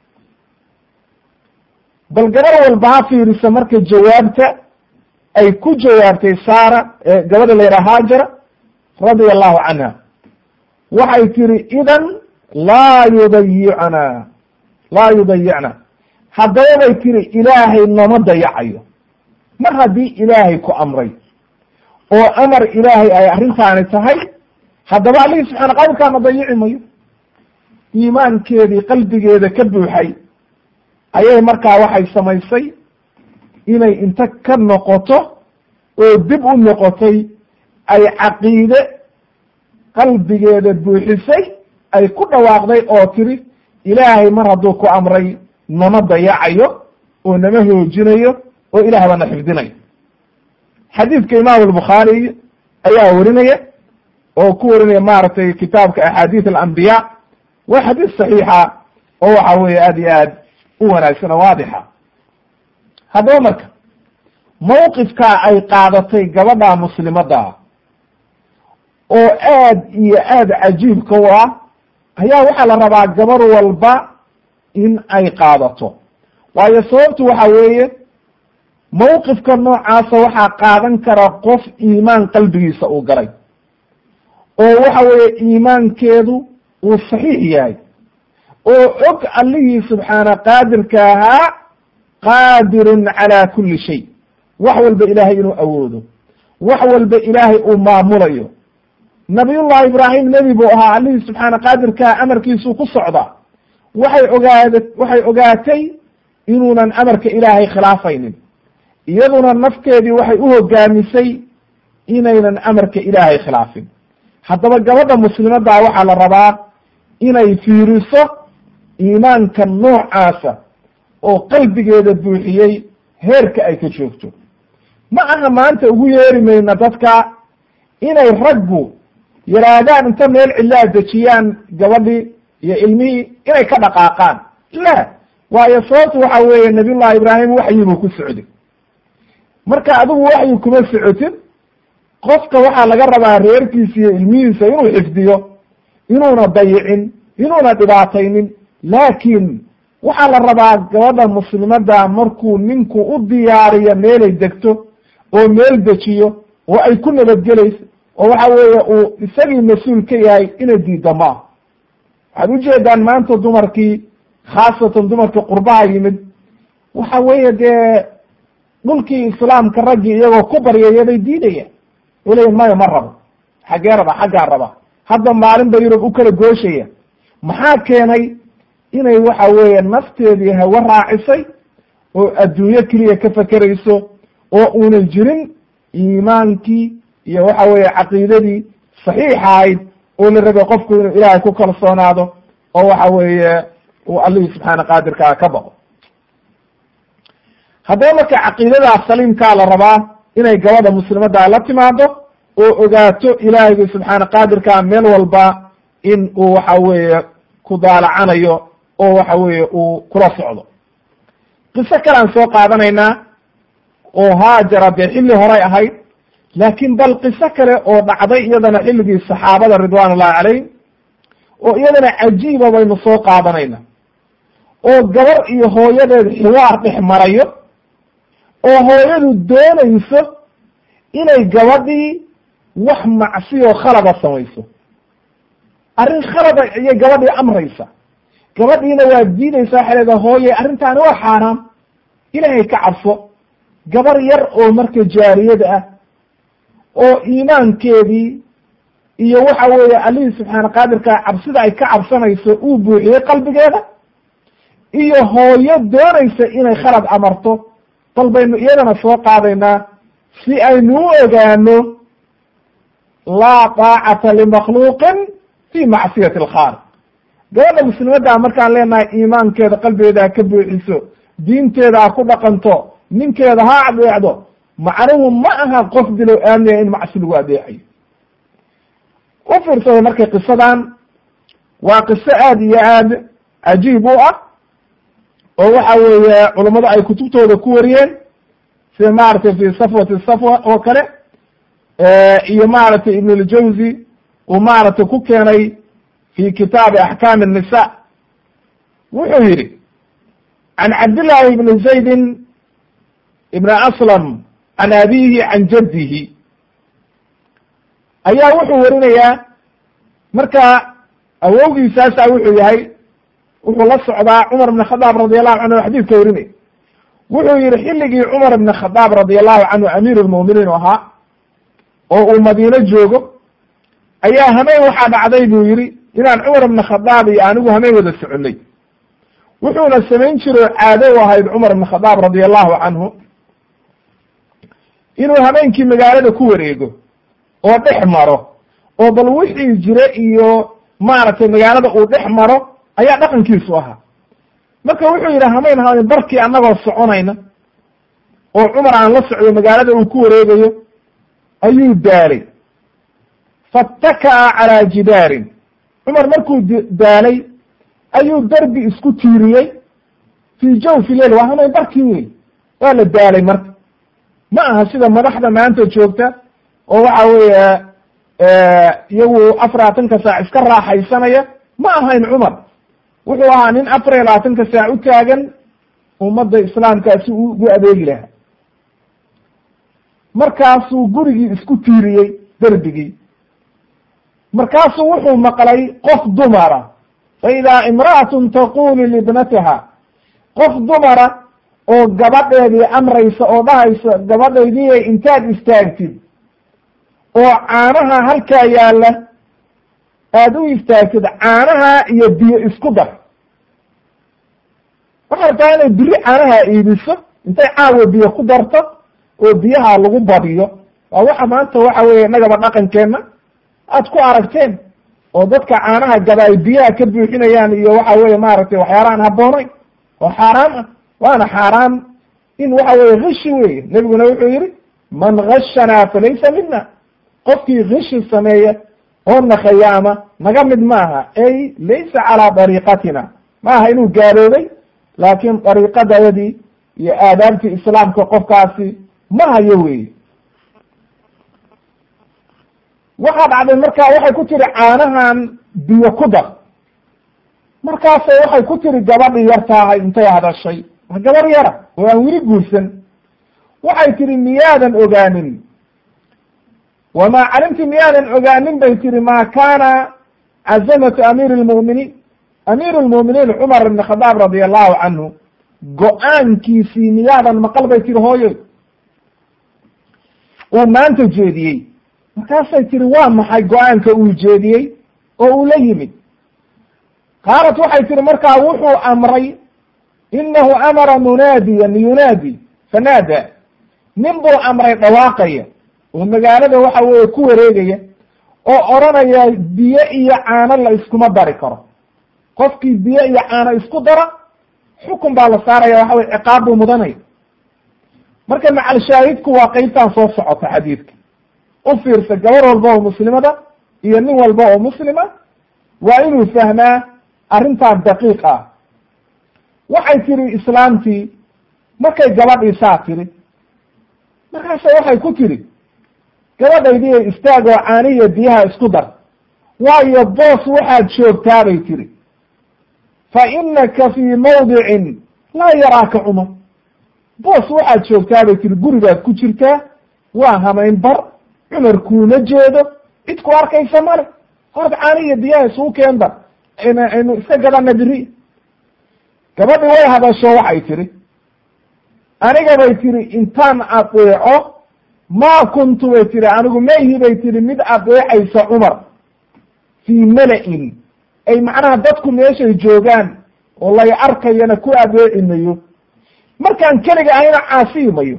bal gabar walba ha fiirisa marka jawaabta ay ku jawaabtay saara gabadha la yidhaha haajara radia allahu canha waxay tiri idan laa yudayicna laa yudayicna haddaba bay tiri ilaahay nama dayacayo mar haddii ilaahay ku amray oo amar ilaahay ay arrintaani tahay haddaba allihii subxaana qadirkaana dayici mayo iimaankeedii qalbigeeda ka buuxay ayay markaa waxay samaysay inay inta ka noqoto oo dib u noqotay ay caqiide qalbigeeda buuxisay ay ku dhawaaqday oo tiri ilaahay mar hadduu ku amray nama dayacayo oo nama hoojinayo oo ilaah baana xifdinayo xadiidka imaamu albukhaari ayaa warinaya oo ku warinaya maaragtay kitaabka axaadiis alambiya waa xadiis saxiixa oo waxa weeye aad iyo aad u wanaagsan oo waadixa haddaba marka mawqifkaa ay qaadatay gabadha muslimadda oo aad iyo aad cajiibka u ah ayaa waxaa la rabaa gabar walba in ay qaadato waayo sababtu waxa weeye mawqifka noocaasa waxaa qaadan kara qof iimaan qalbigiisa uu galay oo waxa weeye iimaankeedu uu saxiix yahay oo og allihii subxaana qaadirka ahaa qaadirun calaa kulli shay wax walba ilaahay inuu awoodo wax walba ilaahay uu maamulayo nabiyullahi ibraahim nebi buu ahaa allihii subxaana qaadirkaa amarkiisuu ku socdaa waxay ogaad waxay ogaatay inuunan amarka ilaahay khilaafaynin iyaduna nafteedii waxay u hogaamisay inaynan amarka ilaahay khilaafin haddaba gabadha muslimaddaa waxaa la rabaa inay fiiriso iimaanka noocaasa oo qalbigeeda buuxiyey heerka ay ka joogto ma aha maanta ugu yeeri mayna dadka inay raggu yidhaahdaan inta meel cillaa dejiyaan gabadhii iyo ilmihii inay ka dhaqaaqaan la waayo sababtu waxa weeye nabiyullahi ibraahim waxyi buu ku socday marka adigu waxyi kuma socotid qofka waxaa laga rabaa reerkiisa iyo ilmihiisa inuu xifdiyo inuuna dayicin inuuna dhibaataynin laakiin waxaa la rabaa gabadha muslimadda markuu ninku u diyaariyo meelay degto oo meel dejiyo oo ay ku nabadgelayso oo waxa weeye uu isagii mas-uul ka yahay inay diidda ma ah waxaad ujeedaan maanta dumarkii khaasatan dumarkii qurbaha yimid waxa weeye dee dhulkii islaamka raggii iyagoo ku baryaya bay diidayaan o leeyiin maya ma rabo xaggee raba xaggaa raba hadda maalin ba yurub u kala gooshaya maxaa keenay inay waxa weeye nafteedii hawe raacisay oo adduunyo keliya ka fekerayso oo uunan jirin iimaankii iyo waxa weeye caqiidadii saxiixa ahayd oo la rabay qofku inuu ilaahay ku kalsoonaado oo waxa weeye uu allihii subxaana qaadirkaa ka baqo haddaba marka caqiidadaas saliimkaa la rabaa inay gabadha muslimadda la timaado oo ogaato ilaahayga subxaana qaadirkaa meel walba in uu waxa weeye ku daalacanayo oo waxa weeye uu kula socdo qiso kalean soo qaadanaynaa oo haajara dee xilli horay ahayd laakiin bal qiso kale oo dhacday iyadana xilligii saxaabada ridwan ullahi calayhim oo iyadana cajiiba baynu soo qaadanayna oo gabar iyo hooyadeed xiwaar dhex marayo oo hooyadu doonayso inay gabadhii wax macsiyo khalada samayso arrin khalada ayay gabadhii amraysa gabadhiina waa diidaysa waxay leedaha hooye arrintaani waa xaaraam ilaahay ka cabso gabar yar oo marka jaariyada ah oo iimaankeedii iyo waxa weeye allihii subxaana qaadirka cabsida ay ka cabsanayso uu buuxiyey qalbigeeda iyo hooyo doonaysa inay khalad amarto bal baynu iyadana soo qaadaynaa si aynu u ogaano laa taacata limakhluuqin fi macsiyati alkhaaliq gabadha muslimadda markaan leenahay iimaankeeda qalbigeeda ha ka buuxiso diinteeda ha ku dhaqanto ninkeeda ha adeecdo macnuhu ma aha qof bilow aamniya in macsi lagu adeecayo u fiirsada marka qisadan waa qiso aad iyo aad cajiib u ah oo waxa weeye culammadu ay kutubtooda ku wariyeen sida maaragtay fi safwati safwa oo kale iyo maaragtay ibn اljawzi uu maaragtay ku keenay fi kitaabi axkaam الnisa wuxuu yihi can cabdillaahi ibni zaydin ibn aslam can abihi can jaddihi ayaa wuxuu warinayaa marka awowgiisaasa wuxuu yahay wuxuu la socdaa cumar ibn khadaab radi allahu canhu xadiidka warinay wuxuu yihi xilligii cumar ibn khadaab radi allahu canhu amiir lmuminiin u ahaa oo uu madiino joogo ayaa hameen waxaa dhacday buu yihi inaan cumar ibn khadaab iyo anigu hameen wada soconay wuxuuna samayn jiro caado u ahayd cumar ibn khadaab radi allahu canhu inuu habeenkii magaalada ku wareego oo dhex maro oo bal wixii jire iyo maaragtay magaalada uu dhex maro ayaa dhaqankiisu ahaa marka wuxuu yidhi hamayn hayn barkii annagoo soconayna oo cumar aan la socdo magaalada uu ku wareegayo ayuu daalay fattakaa calaa jidaarin cumar markuu daalay ayuu derbi isku tiiriyey fii jawfi leil waa hamayn barkii wey waa la daalay marka ma aha sida madaxda maanta joogta oo waxa weeye iyagu afarlaatanka saac iska raaxaysanaya ma ahayn cumar wuxuu ahaa nin afar iyo labaatanka saac u taagan ummadda islaamkaa si uu ugu adeegi lahaa markaasuu gurigii isku tiiriyey derbigii markaasuu wuxuu maqlay qof dumara fa idaa imra'atun taqulu libnatiha qof dumara oo gabadheedii amraysa oo dhahaysa gabadhaydii intaad istaagtid oo caanaha halkaa yaalla aada u istaagtid caanaha iyo biyo isku dar waxay rabtaa inay biri caanaha iibiso intay caawa biyo ku darto oo biyaha lagu badiyo waa waxa maanta waxa weeye innagaba dhaqankeenna aad ku aragteen oo dadka caanaha gaba ay biyaha ka buuxinayaan iyo waxa weye maaragtay waxyaalahan habboonayn oo xaaraam ah waana xaaraam in waxa weye kishi weye nebiguna wuxuu yihi man gashanaa falaysa mina qofkii kishi sameeya oo na khayaama naga mid maaha ay laysa calaa dariiqatina ma aha inuu gaaloobay laakiin dariiqadayadii iyo aadaabtii islaamka qofkaasi ma hayo weye waxaa dhacday marka waxay ku tiri caanahan biyo ku dar markaasay waxay ku tiri gabadhii yartaahay intay hadashay waa gabar yara oo aan weli guursan waxay tihi miyaadan ogaanin wamaa calimti miyaadan ogaanin bay tihi maa kaana cazamatu amiiri lmu'miniin amiiru lmu'miniin cumar ibn khadaab radi allahu canhu go-aankiisii miyaadan maqal bay tihi hooyoy uu maanta jeediyey markaasay tihi waa maxay go-aanka uu jeediyey oo uu la yimid qaalat waxay tihi markaa wuxuu amray inahu amara munaadiyan yunaadi fanaada nin buu amray dhawaaqaya oo magaalada waxa weeye ku wareegaya oo odranaya biyo iyo caano la iskuma dari karo qofkii biyo iyo caano isku dara xukun baa la saaraya waxa weye ciqaab buu mudanaya marka macal shaahidku waa qeybtan soo socota xadiidka u fiirsa gabar walba oo muslimada iyo nin walba oo muslima waa inuu fahmaa arrintaa daqiiq ah waxay tiri islaamtii markay gabadhii saa tiri markaase waxay ku tiri gabadhaydii istaag oo caanihiyo biyaha isku dar waayo boos waxaad joogtaa bay tiri fa inaka fii mawdicin laa yaraaka cumar boos waxaad joogtaa bay tiri gurigaad ku jirtaa waa hamayn bar cumar kuuma jeedo cid ku arkaysa male horta caanihiyo biyaha isugu keenda aynu iska gadana biri gabadhi way hadasho waxay tiri aniga bay tiri intaan adeeco maa kuntu bay tiri anigu mayhi bay tiri mid adeecaysa cumar fii mala-in ay macnaha dadku meeshay joogaan oo lay arkayana ku adeeci mayo markaan keliga ahayna caasiyi mayo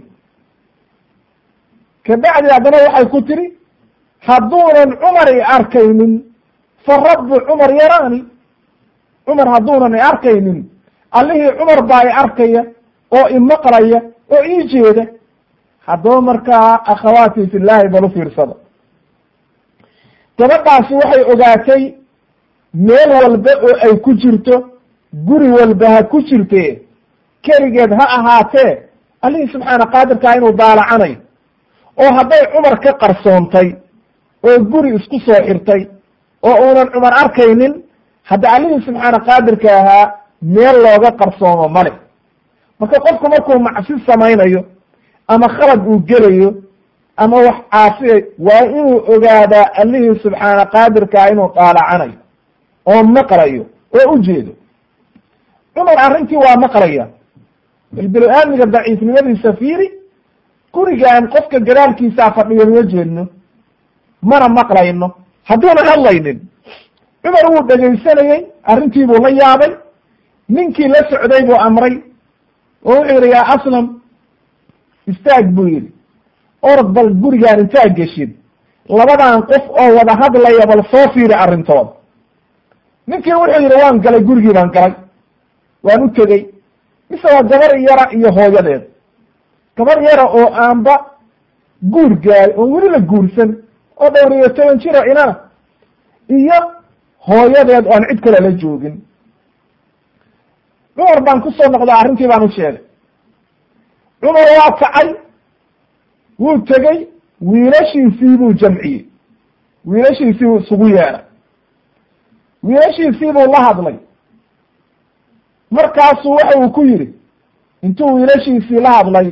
kabacdi haddana waxay ku tiri hadduunan cumar i arkaynin fa rabbu cumar yaraani cumar hadduunan i arkaynin allihii cumar baa i arkaya oo imaqlaya oo ii jeeda haddaba markaa akhawaati fillahi bal u fiirsada gabadhaasi waxay ogaatay meel walba oo ay ku jirto guri walba ha ku jirtee keligeed ha ahaatee allihii subxaana qaadirkaa inuu daalacanayo oo hadday cumar ka qarsoontay oo guri isku soo xirtay oo uunan cumar arkaynin hadda allihii subxaana qaadirka ahaa meel looga qarsoomo male marka qofku markuu macsi samaynayo ama khalad uu gelayo ama wax caasiyay waa inuu ogaadaa allihii subxaana qaadirkaa inuu daalacanayo oo maqlayo oo ujeedo cumar arrintii waa maqlaya bilbil-aadmiga daciifnimadiisa fiiri gurigaan qofka gadaalkiisaa fadhiyo ma jeedno mana maqlayno hadduuna hadlaynin cumar wuu dhegaysanayey arrintiibuu la yaabay ninkii la socday buu amray oo wuxuu yidhi yaa aslam istaag buu yidhi orod bal gurigaan intaa geshid labadan qof oo wada hadlaya bal soo fiiri arrintooda ninkii wuxuu yidhi waan galay gurigii baan galay waan u tegey mise waa gabar yara iyo hooyadeed gabar yara oo aanba guur gaari oo weli la guursan oo dhowr iyo toban jiro inana iyo hooyadeed oo aan cid kale la joogin cumar baan kusoo noqda arrintii baan u sheegay cumar waa kacay wuu tegey wiilashiisii buu jamciyey wiilashiisii buu isugu yeeray wiilashiisii buu la hadlay markaasuu waxa uu ku yidhi intuu wiilashiisii la hadlay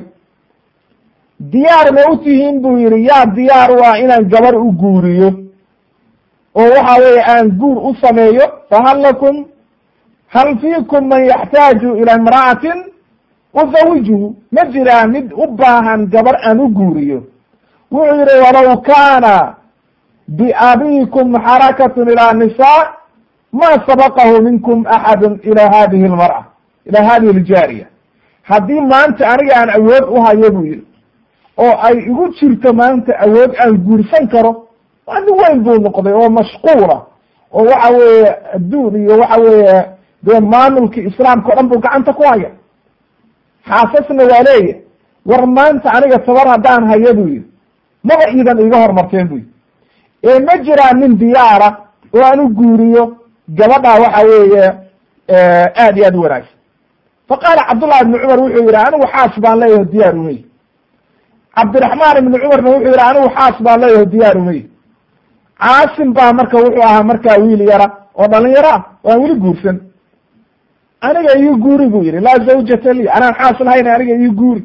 diyaar ma u tihiin buu yidhi yaa diyaar u ah inaan gabar u guuriyo oo waxa weeye aan guur u sameeyo fahal lakum hal fiikum man yaxtaaju ila imra'atin uzawijuhu ma jiraa mid u baahan gabar aan u guuriyo wuxuu yidhi walow kaana biabiikum xarakatun ilaa nisaa ma sabaqahu minkum axadu ila hadihi lmar'a ila hadihi aljaariya haddii maanta aniga aan awood u hayo buu yidhi oo ay igu jirto maanta awood aan guursan karo waa nin weyn buu noqday oo mashquula oo waxa weeye adduun iyo waxa weeye dee maamulkii islaamka o dhan buu gacanta ku haya xaasasna waa leeya war maanta aniga tabar haddaan hayo buu yidhi maba iidan iga hormarteen buu yidhi ee ma jiraa nin diyaara oo aan u guuriyo gabadhaa waxa weeye aad iyo aad u wanaagsan faqaala cabdullahi ibni cumar wuxuu yidhi anigu xaas baan leeyaho diyaar umey cabdiraxmaan ibni cumarna wuxuu yidhi anigu xaas baan leeyaho diyaar umey caasim baa marka wuxuu ahaa markaa wiil yara oo dhalinyaro ah oo aan weli guursan aniga ii guuri buu yidhi laa zawjata li anaan xaas lahayn aniga ii guuri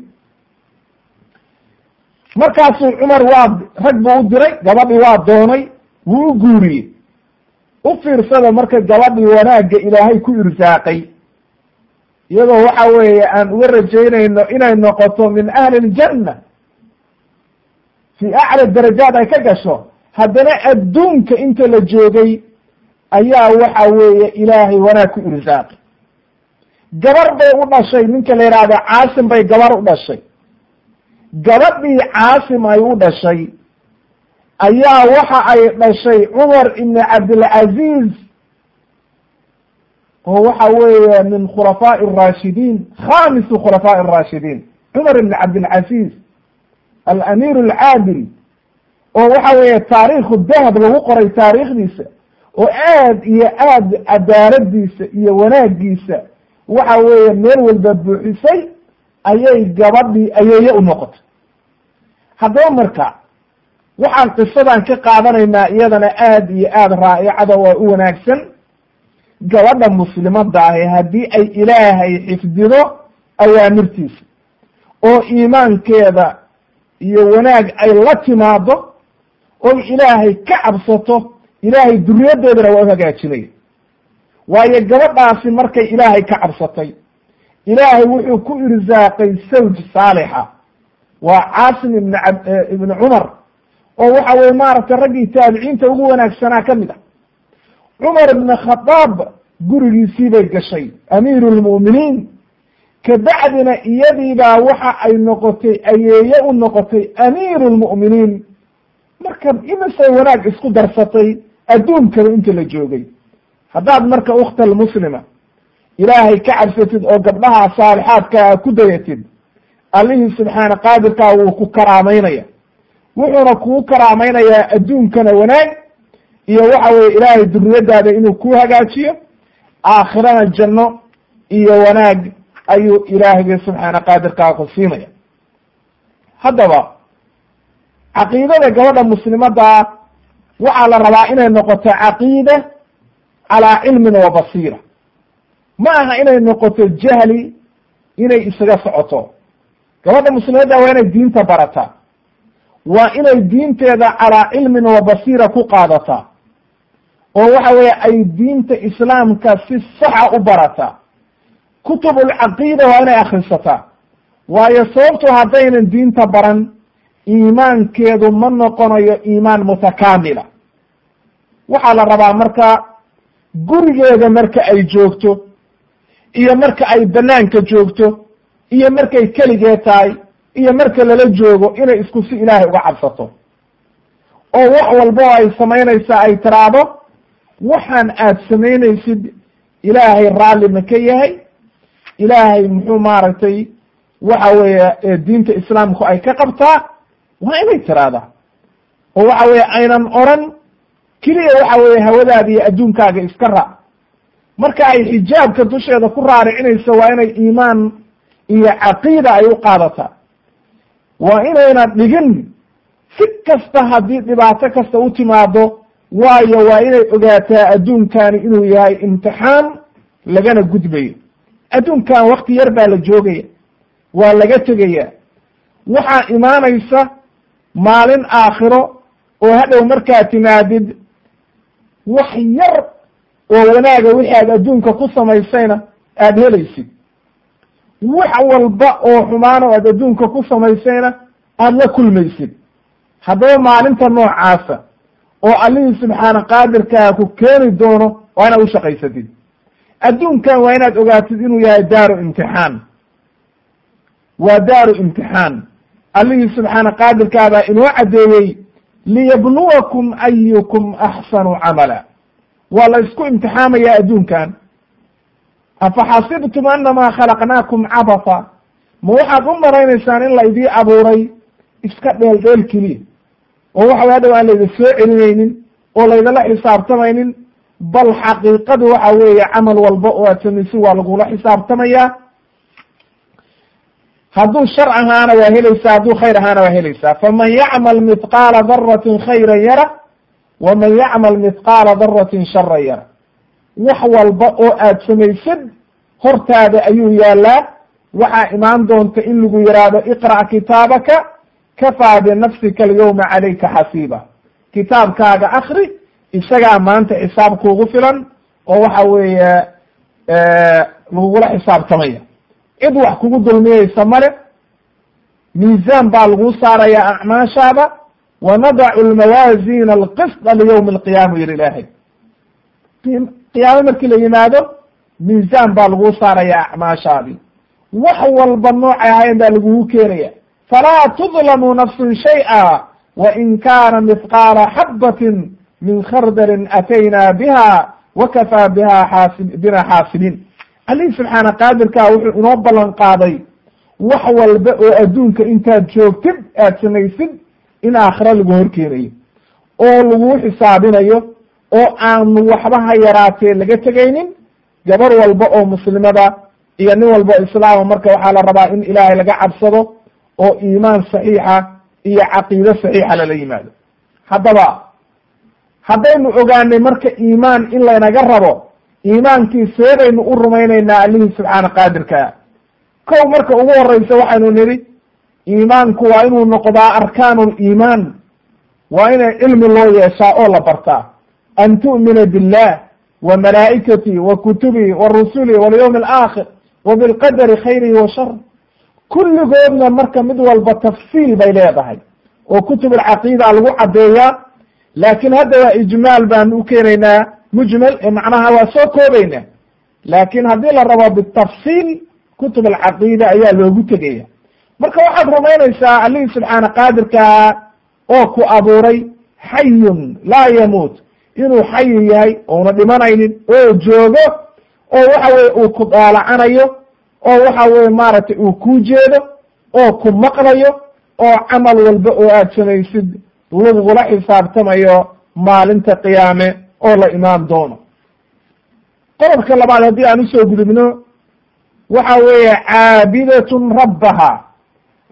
markaasuu cumar waa rag buu u diray gabadhii waa doonay wuu u guuriyey u fiirsada marka gabadhii wanaagga ilaahay ku irsaaqay iyadoo waxa weeye aan uga rajaynayno inay noqoto min ahli ljanna fii acla darajaad ay ka gasho haddana adduunka inta la joogay ayaa waxa weeye ilaahay wanaag ku irsaaqay gabar bay u dhashay ninka la yidhaahdo caasim bay gabar u dhashay gabadhii caasim ay u dhashay ayaa waxa ay dhashay cumar ibni cabdilcaziiz oo waxa weeye min khulafaaءi الraashidiin khamisu khulafaaءi الraashidiin cumar ibn cabdilcaziiz alamiir alcaadil oo waxa weeye taariikhu dahab lagu qoray taariikhdiisa oo aad iyo aad cadaaladiisa iyo wanaagiisa waxa weeye meel walba buuxisay ayay gabadhii ayeeye u noqotay haddaba marka waxaan qisadan ka qaadanaynaa iyadana aad iyo aad raa'icada oo u wanaagsan gabadha muslimadda ahi haddii ay ilaahay xifdido awaamirtiisa oo iimaankeeda iyo wanaag ay la timaado oy ilaahay ka cabsato ilaahay duriyaddeedana waa u hagaajinaya waayo gabadhaasi markay ilaahay ka cabsatay ilaahay wuxuu ku irsaaqay sawj saalixa waa caasim ibn ab ibni cumar oo waxa weye maaragtay raggii taabiciinta ugu wanaagsanaa ka mid ah cumar ibn khadaab gurigiisii bay gashay amiiru lmu'miniin kabacdina iyadiibaa waxa ay noqotay ayeeye u noqotay amiiru lmu'miniin marka imisay wanaag isku darsatay adduunkaba inta la joogay haddaad marka ukhta almuslima ilaahay ka cabsatid oo gabdhaha saalixaadkaa ku dayatid allihii subxaana qaadirkaa wuu ku karaamaynaya wuxuuna kuu karaamaynayaa adduunkana wanaag iyo waxa weye ilaahay duriyadaada inuu ku hagaajiyo aakhirana janno iyo wanaag ayuu ilaahayga subxaana qaadirkaa ku siinaya haddaba caqiidada gabadha muslimaddaa waxaa la rabaa inay noqoto caqiida calaa cilmin wa basiira ma aha inay noqoto jahli inay isaga socoto gabadha muslimadda waa inay diinta barataa waa inay diinteeda calaa cilmin wa basiira ku qaadataa oo waxa weeye ay diinta islaamka si saxa u barataa kutubulcaqiida waa inay akhrisataa waayo sababtu haddaynan diinta baran iimaankeedu ma noqonayo iimaan mutakaamila waxaa la rabaa marka gurigeeda marka ay joogto iyo marka ay banaanka joogto iyo markay keligee tahay iyo marka lala joogo inay isku si ilaahay uga cabsato oo wax walba oo ay samaynaysaa ay tiraahdo waxaan aad samaynaysid ilaahay raalli ma ka yahay ilaahay muxuu maaragtay waxa weeye diinta islaamku ay ka qabtaa waa inay tiraahdaa oo waxa weeye aynan oran keliya waxa weeye hawadaada iyo adduunkaaga iska raac marka ay xijaabka dusheeda ku raaricinayso waa inay iimaan iyo caqiida ay u qaadataa waa inayna dhigin si kasta haddii dhibaato kasta u timaado waayo waa inay ogaataa adduunkani inuu yahay imtixaan lagana gudbayo adduunkan wakti yar baa la joogaya waa laga tegaya waxaa imaanaysa maalin aakhiro oo hadhow markaa timaadid wax yar oo wanaaga wixii aad adduunka ku samaysayna aada helaysid wax walba oo xumaano aad adduunka ku samaysayna aada la kulmaysid haddaba maalinta noocaasa oo allihii subxaana qaadirkaa ku keeni doono waa inaad ushaqaysatid adduunkan waa inaad ogaatid inuu yahay daaru imtixaan waa daaru imtixaan allihii subxaana qaadirkaabaa inoo caddeeyey liyabluwakum ayukum axsanu camala waa la isku imtixaamayaa adduunkan afaxasibtum anamaa khalaqnaakum cabasa ma waxaad u malaynaysaan in laydii abuuray iska dheel dheel keliya oo waxa hadhow aan layda soo celinaynin oo laydala xisaabtamaynin bal xaqiiqadu waxa weeye camal walba oo aad samaysid waa lagula xisaabtamayaa hadduu shar ahaana waa helaysaa hadduu khayr ahaana waa helaysaa faman yacmal mithqaala daratin khayran yara waman yacmal mithqaala daratin sharan yara wax walba oo aad samaysid hortaada ayuu yaalaa waxaa imaan doonta in lagu yidhaahdo iqra' kitaabaka kafaa binafsika alyawma calayka xasiiba kitaabkaaga akri isagaa maanta xisaab kuugu filan oo waxa weeye lagugula xisaabtamaya cid wax kugu dulmiyeysa male miisaan baa laguu saarayaa acmaashaada wanadacu lmawaazina alqisda liyawmi alqiyaama yiri ilaahay qiyaamo markii la yimaado miisaan baa laguu saarayaa acmaashaadii wax walba noocay ahayn baa lagugu keenaya falaa tudlamu nafsun shay'a wain kaana mithqaala xabatin min khardalin atayna biha wakafaa biha xaasi bina xaasibiin alihi subxaana qaadirkaa wuxuu inoo ballan qaaday wax walba oo adduunka intaad joogtid aad samaysid in aakhira lagu horkeenayo oo laguu xisaabinayo oo aanu waxba ha yaraatee laga tegaynin gabar walba oo muslimada iyo nin walba o islaama marka waxaa la rabaa in ilaahay laga cabsado oo iimaan saxiixa iyo caqiide saxiixa lala yimaado haddaba haddaynu ogaanay marka iimaan in laynaga rabo iimaankii seedaynu u rumaynaynaa allihii subxaana qaadirkaa kow marka ugu horeysa waxaynu nidhi iimaanku waa inuu noqdaa arkaanu liimaan waa inay cilmi loo yeeshaa oo la bartaa an tu'mina billah wa malaa'ikatii wa kutubii wa rusulii walyawmi alaakhir wa bilqadari khayrihi wa shar kulligoodna marka mid walba tafsiil bay leedahay oo kutub alcaqiida lagu caddeeyaa laakiin hadda waa ijmaal baanu u keenaynaa mujmal ee macnaha waa soo koobayna laakiin haddii la rabo bitafsiil kutub alcaqiida ayaa loogu tegaya marka waxaad rumaynaysaa allihii subxaana qaadirkaa oo ku abuuray xayun laa yamuut inuu xayi yahay ouna dhimanaynin oo joogo oo waxa weye uu ku daalacanayo oo waxa weye maaragtay uu kuu jeedo oo ku maqlayo oo camal walba oo aad samaysid lagugula xisaabtamayo maalinta qiyaame oo la imaan doono qodobka labaad haddii aan usoo gudubno waxa weeye caabidatun rabbaha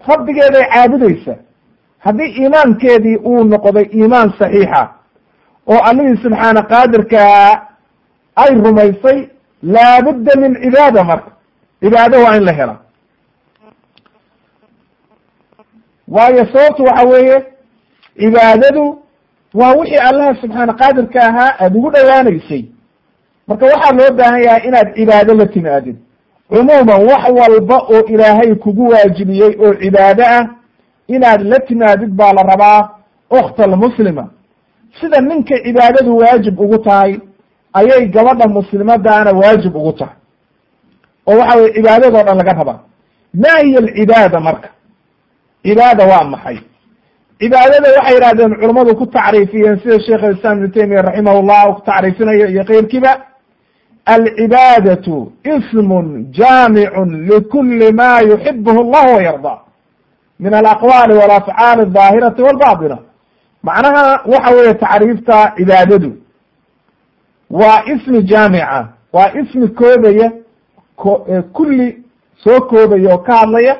rabbigeeday caabudaysa haddii iimaankeedii uu noqday iimaan saxiixa oo allihii subxaana qaadirkaa ay rumaysay laabudda min cibaada marka cibaado waa in la hela waayo sababtu waxa weeye cibaadadu waa wixii allaha subxaana qaadirka ahaa aada ugu dhowaanaysay marka waxaa loo baahan yahay inaad cibaado la timaadid cumuuman wax walba oo ilaahay kugu waajibiyey oo cibaado ah inaad la timaadid baa la rabaa okhta almuslima sida ninka cibaadadu waajib ugu tahay ayay gabadha muslimadaana waajib ugu tahay oo waxa weye cibaadadoo dhan laga rabaa ma hiya alcibaada marka cibaada waa maxay cibaadada waxay yidhahdeen culammadu ku tacriifiyeen sida sheekh alislaam ibnu taymiya raximah llah ku tacriifinayo iyo keyrkiiba alcibaadatu ismun jaamicun likuli ma yuxibuhu allah wayarda min alaqwaali walafcaali aldaahirati walbaatina macnaha waxa weeye tacriifta cibaadadu waa ismi jaamica waa ismi koobaya ko kulli soo koobaya oo ka hadlaya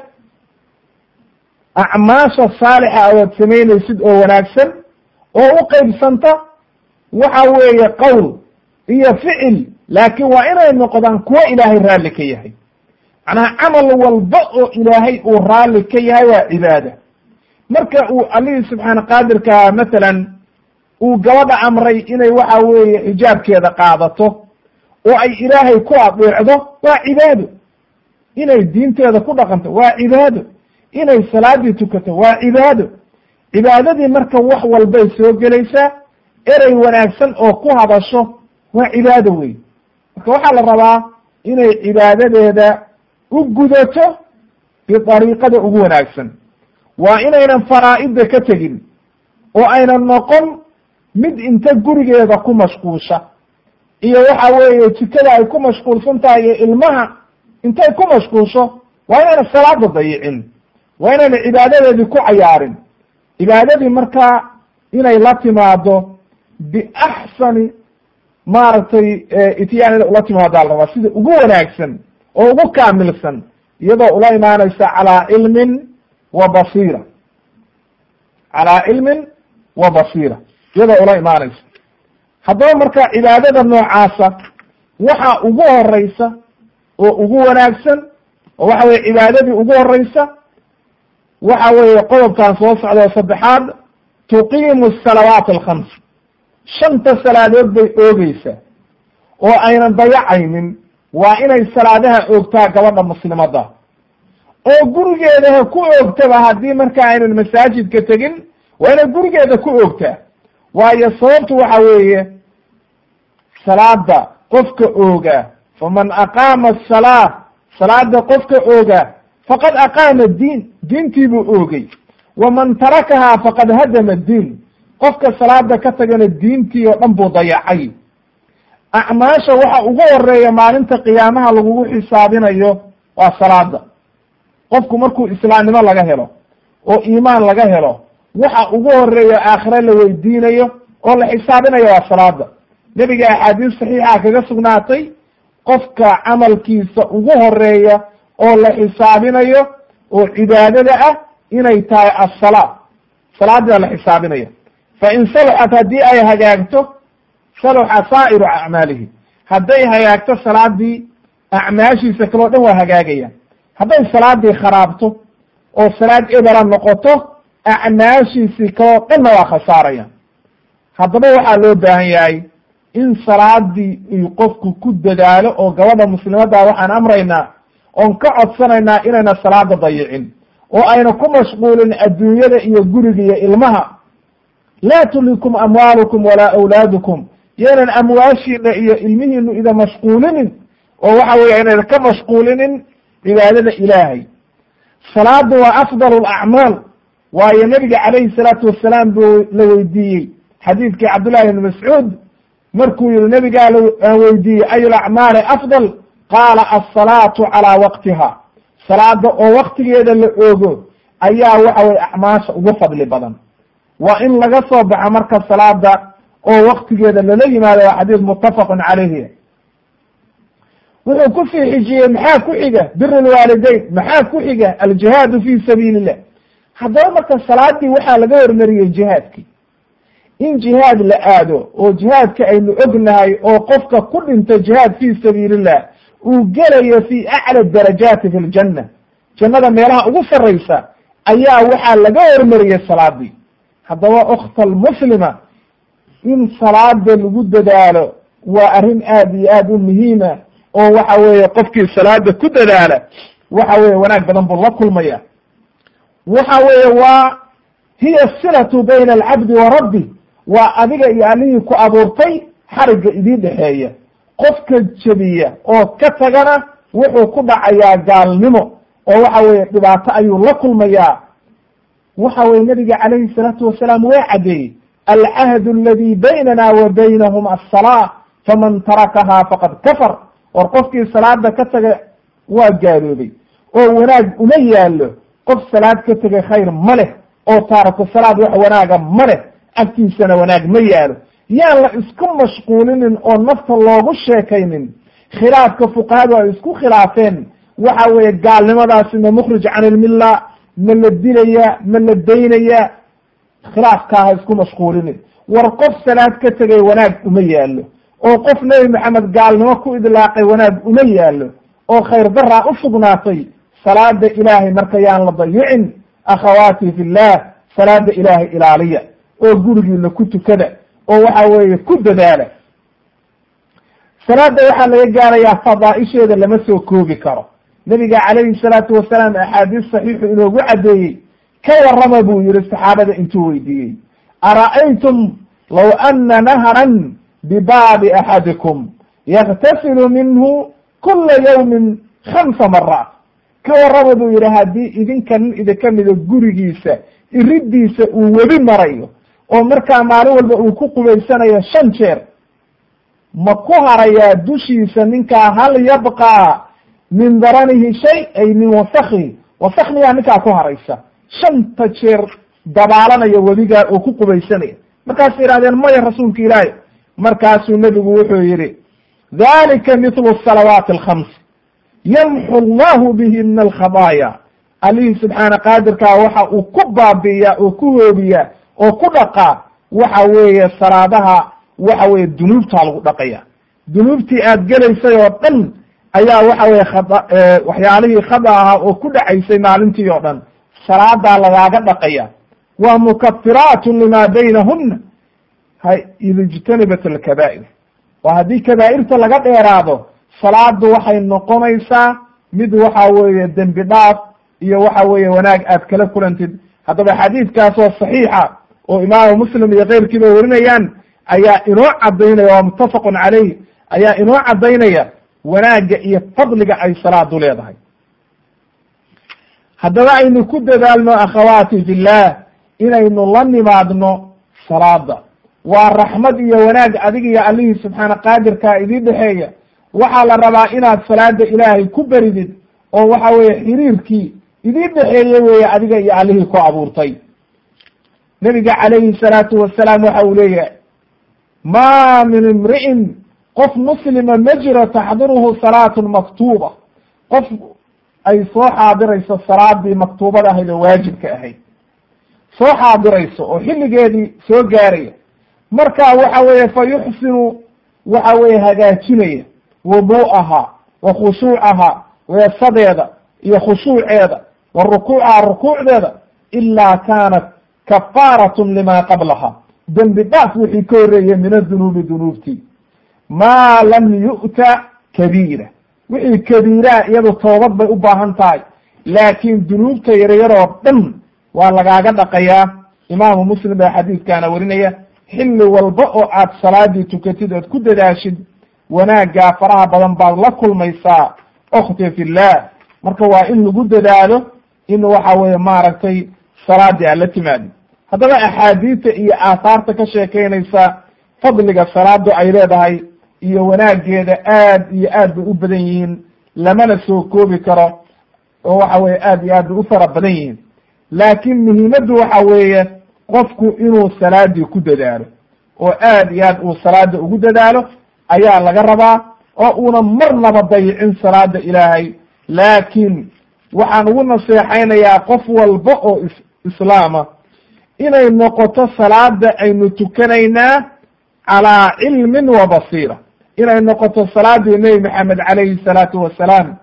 acmaasha saalixa oad samaynaysid oo wanaagsan oo u qeybsanta waxa weeye qowl iyo ficil laakiin waa inay noqdaan kuwo ilaahay raalli ka yahay macnaha camal walba oo ilaahay uu raalli ka yahay waa cibaada marka uu allihii subxaana qaadirka mathalan uu gabadha amray inay waxa weeye xijaabkeeda qaadato oo ay ilaahay ku adeecdo waa cibaado inay diinteeda ku dhaqanto waa cibaado inay salaadii tukato waa cibaado cibaadadii marka wax walbay soo gelaysaa erey wanaagsan oo ku hadasho waa cibaado wey marka waxaa la rabaa inay cibaadadeeda u gudato bidariiqada ugu wanaagsan waa inaynan faraa'ida ka tegin oo aynan noqon mid inta gurigeeda ku mashquusha iyo waxa weeye jikada ay ku mashquulsan tahay iyo ilmaha intay ku mashquusho waa inayna salaada dayicin waa inayna cibaadadeedii ku cayaarin cibaadadii markaa inay la timaado biaxsani maaragtay itiyaan inay ula timaadaa la rabaa sida ugu wanaagsan oo ugu kaamilsan iyadoo ula imaanaysa calaa cilmin wa basiira calaa cilmin wa basiira iyadoo ula imaanaysa haddaba marka cibaadada noocaasa waxa ugu horeysa oo ugu wanaagsan oo waxa weye cibaadadii ugu horeysa waxa weeye qodobkan soo socda saddexaad tuqiimu salawaat alkhams shanta salaadood bay oogeysaa oo aynan dayacaynin waa inay salaadaha oogtaa gabadha muslimadda oo gurigeedaha ku oogtaba haddii marka aynan masaajidka tegin waa inay gurigeeda ku oogtaa waayo sababtu waxa weeye salaada qofka oogaa faman aqaama asalaa salaada qofka oogaa faqad aqaama diin diintii buu oogay waman tarakahaa faqad hadama diin qofka salaada ka tagana diintii oo dhan buu dayacay acmaasha waxa ugu horeeya maalinta qiyaamaha lagugu xisaabinayo waa salaada qofku markuu islaamnimo laga helo oo iimaan laga helo waxa ugu horeeya aakhire la weydiinayo oo la xisaabinayo waa salaada nebiga axaadiis saxiixa kaga sugnaatay qofka camalkiisa ugu horeeya oo la xisaabinayo oo cibaadada ah inay tahay assalaa salaadaa la xisaabinaya fa in salaxat haddii ay hagaagto salaxa saa'iru acmaalihi hadday hagaagto salaadii acmaashiisa kaleo dhan waa hagaagayaan hadday salaadii kharaabto oo salaad ebera noqoto acmaashiisii kaloo dhanna waa khasaarayaan haddaba waxaa loo baahan yahay in salaadii uu qofku ku dadaalo oo gabadha muslimadda waxaan amraynaa oon ka codsanaynaa inayna salaada dayicin oo ayna ku mashquulin adduunyada iyo guriga iyo ilmaha laa tulikum amwaalukum walaa awlaadukum yaynan amwaashiina iyo ilmihiinu ida mashquulinin oo waxa weeye inayna ka mashquulinin cibaadada ilaahay salaadu waa afdal lacmaal waayo nebiga calayhi salaatu wasalaam buu la weydiiyey xadiidkii cabdullahi ibni mascuud markuu yihi nebigaa aan weydiiyey ayu lacmaali afdal qaala alsalaatu calaa waqtiha salaada oo waktigeeda la oogo ayaa waxa weye acmaasha ugu fadli badan waa in laga soo baxo marka salaada oo waktigeeda lala yimaado waa xadiis muttafaqun calayhi wuxuu kusii xijiyey maxaa ku xiga bir lwaalideyn maxaa ku xiga aljihaadu fi sabiili illah haddaba marka salaadii waxaa laga hormariyey jihaadkii in jihaad la aado oo jihaadka aynu ognahay oo qofka ku dhinto jihaad fi sabiilillah uu gelayo fi acla darajaati fi ljanna jannada meelaha ugu sarraysa ayaa waxaa laga hormariyey salaadii haddaba okhta almuslima in salaada lagu dadaalo waa arrin aad iyo aad u muhiima oo waxa weeye qofkii salaada ku dadaala waxa weeye wanaag badan buu la kulmaya waxa weeye waa hiya silatu bayna alcabdi wa rabbi waa adiga iyo allihii ku abuurtay xarigga idii dhexeeya qofka jebiya oo ka tagana wuxuu ku dhacayaa gaalnimo oo waxa weeye dhibaato ayuu la kulmayaa waxa weye nabiga calayhi salaatu wasalaam waa caddeeyey alcahdu aladi baynana wa baynahum assalaa faman tarakahaa faqad kafar war qofkii salaada ka taga waa gaaloobay oo wanaag uma yaallo qof salaad ka tegay khayr ma leh oo taaraku salaad wax wanaaga ma leh agtiisana wanaag ma yaalo yaan la isku mashquulinin oo nafta loogu sheekaynin khilaafka fuqahadu ay isku khilaafeen waxa weeye gaalnimadaasi ma mukhrij can ilmilla ma la dilaya ma la daynaya khilaafkaa ha isku mashquulinin war qof salaad ka tegay wanaag uma yaallo oo qof nebi maxamed gaalnimo ku idlaaqay wanaag uma yaallo oo khayr daraa u sugnaatay salaada ilaahay marka yaan la dayicin akhawaati fillah salaada ilaahay ilaaliya oo gurigiina ku tukada oo waxa weeye ku dadaala salaada waxaa laga gaarayaa fadaaisheeda lama soo koobi karo nabiga calayhi salaatu wasalaam axaadiis saxiixu inoogu caddeeyey ka warrama buu yihi saxaabada intuu weydiiyey ara'aytum law ana nahran bibaabi axadikum yaktasilu minhu kula yawmin khamsa maraat ka warrama buu yihi haddii idinka nin idinka mida gurigiisa iridiisa uu webi marayo oo markaa maalin walba uu ku qubaysanayo shan jeer ma ku harayaa dushiisa ninkaa hal yabqaa min daranihi shay ay min wasakhi wasak miyaa ninkaa ku haraysa shanta jeer dabaalanaya webigaa oo ku qubaysanaya markaasay yihahdeen maya rasuulka ilaahi markaasuu nebigu wuxuu yihi dalika mithlu salawaati alkhams yamxu allahu bihi min alkhadaaya allihii subxaana qaadirkaa waxa uu ku baabi'iyaa oo ku hoobiyaa oo ku dhaqaa waxa weeye salaadaha waxa weeye dunuubtaa lagu dhaqaya dunuubtii aad gelaysay oo dhan ayaa waxa weye khada waxyaalihii khada ahaa oo ku dhacaysay maalintii oo dhan salaadaa lagaaga dhaqaya waa mukafiraatun lima baynahuna ha id ijtanibat alkabaa'ir oo haddii kabaa'irta laga dheeraado salaadu waxay noqonaysaa mid waxa weeye dembi dhaaf iyo waxa weeye wanaag aad kala kulantid haddaba xadiidkaas oo saxiixa oo imaamu muslim iyo keyrkiiba warinayaan ayaa inoo cadaynaya waa muttafaqun caleyh ayaa inoo cadaynaya wanaagga iyo fadliga ay salaadu leedahay haddaba aynu ku dadaalno akhawaati fillah inaynu la nimaadno salaada waa raxmad iyo wanaag adiga iyo allihii subxaana qaadirkaa idii dhexeeya waxaa la rabaa inaad salaada ilaahay ku beridid oo waxa weeye xiriirkii idii dhexeeye weeye adiga iyo allihii ku abuurtay nebiga calayhi salaatu wasalaam waxa uu leeyahay ma min imri'in qof muslima ma jiro taxdiruhu salaatun maktuuba qof ay soo xaadirayso salaadii maktuubada ahayd oo waajibka ahayd soo xaadirayso oo xilligeedii soo gaaraya marka waxa weeye fa yuxsinu waxa weeye hagaajinaya wuduu'aha wa khushuucaha weesadeeda iyo khushuuceeda wa rukuucaha rukuucdeeda ilaa kaanat kafaaratun lima qablaha dembi dhaaf wixii ka horreeyey min adunuubi dunuubtii maa lam yu'ta kabiira wixii kabiiraa iyadu toobad bay u baahan tahay laakiin dunuubta yaryaroo dhan waa lagaaga dhaqayaa imaamu muslim baa xadiidkaana warinaya xilli walba oo aad salaadii tukatid ood ku dadaashid wanaaggaa faraha badan baad la kulmaysaa okhti fillah marka waa in lagu dadaalo in waxa weeye maaragtay salaadii aad la timaadi haddaba axaadiista iyo aahaarta ka sheekeynaysa fadliga salaadu ay leedahay iyo wanaageeda aad iyo aad bay u badan yihiin lamana soo koobi karo oo waxa weye aad iyo aad bay u fara badan yihiin laakiin muhiimaddu waxa weeye qofku inuu salaadii ku dadaalo oo aad iyo aad uu salaada ugu dadaalo ayaa laga rabaa oo una marnaba dayicin salaada ilaahay laakiin waxaan ugu naseexaynayaa qof walba oo is islaama inay noqoto salaada aynu tukanaynaa calaa cilmin wa basiira inay noqoto salaadii nebi maxamed calayhi salaatu wasalaam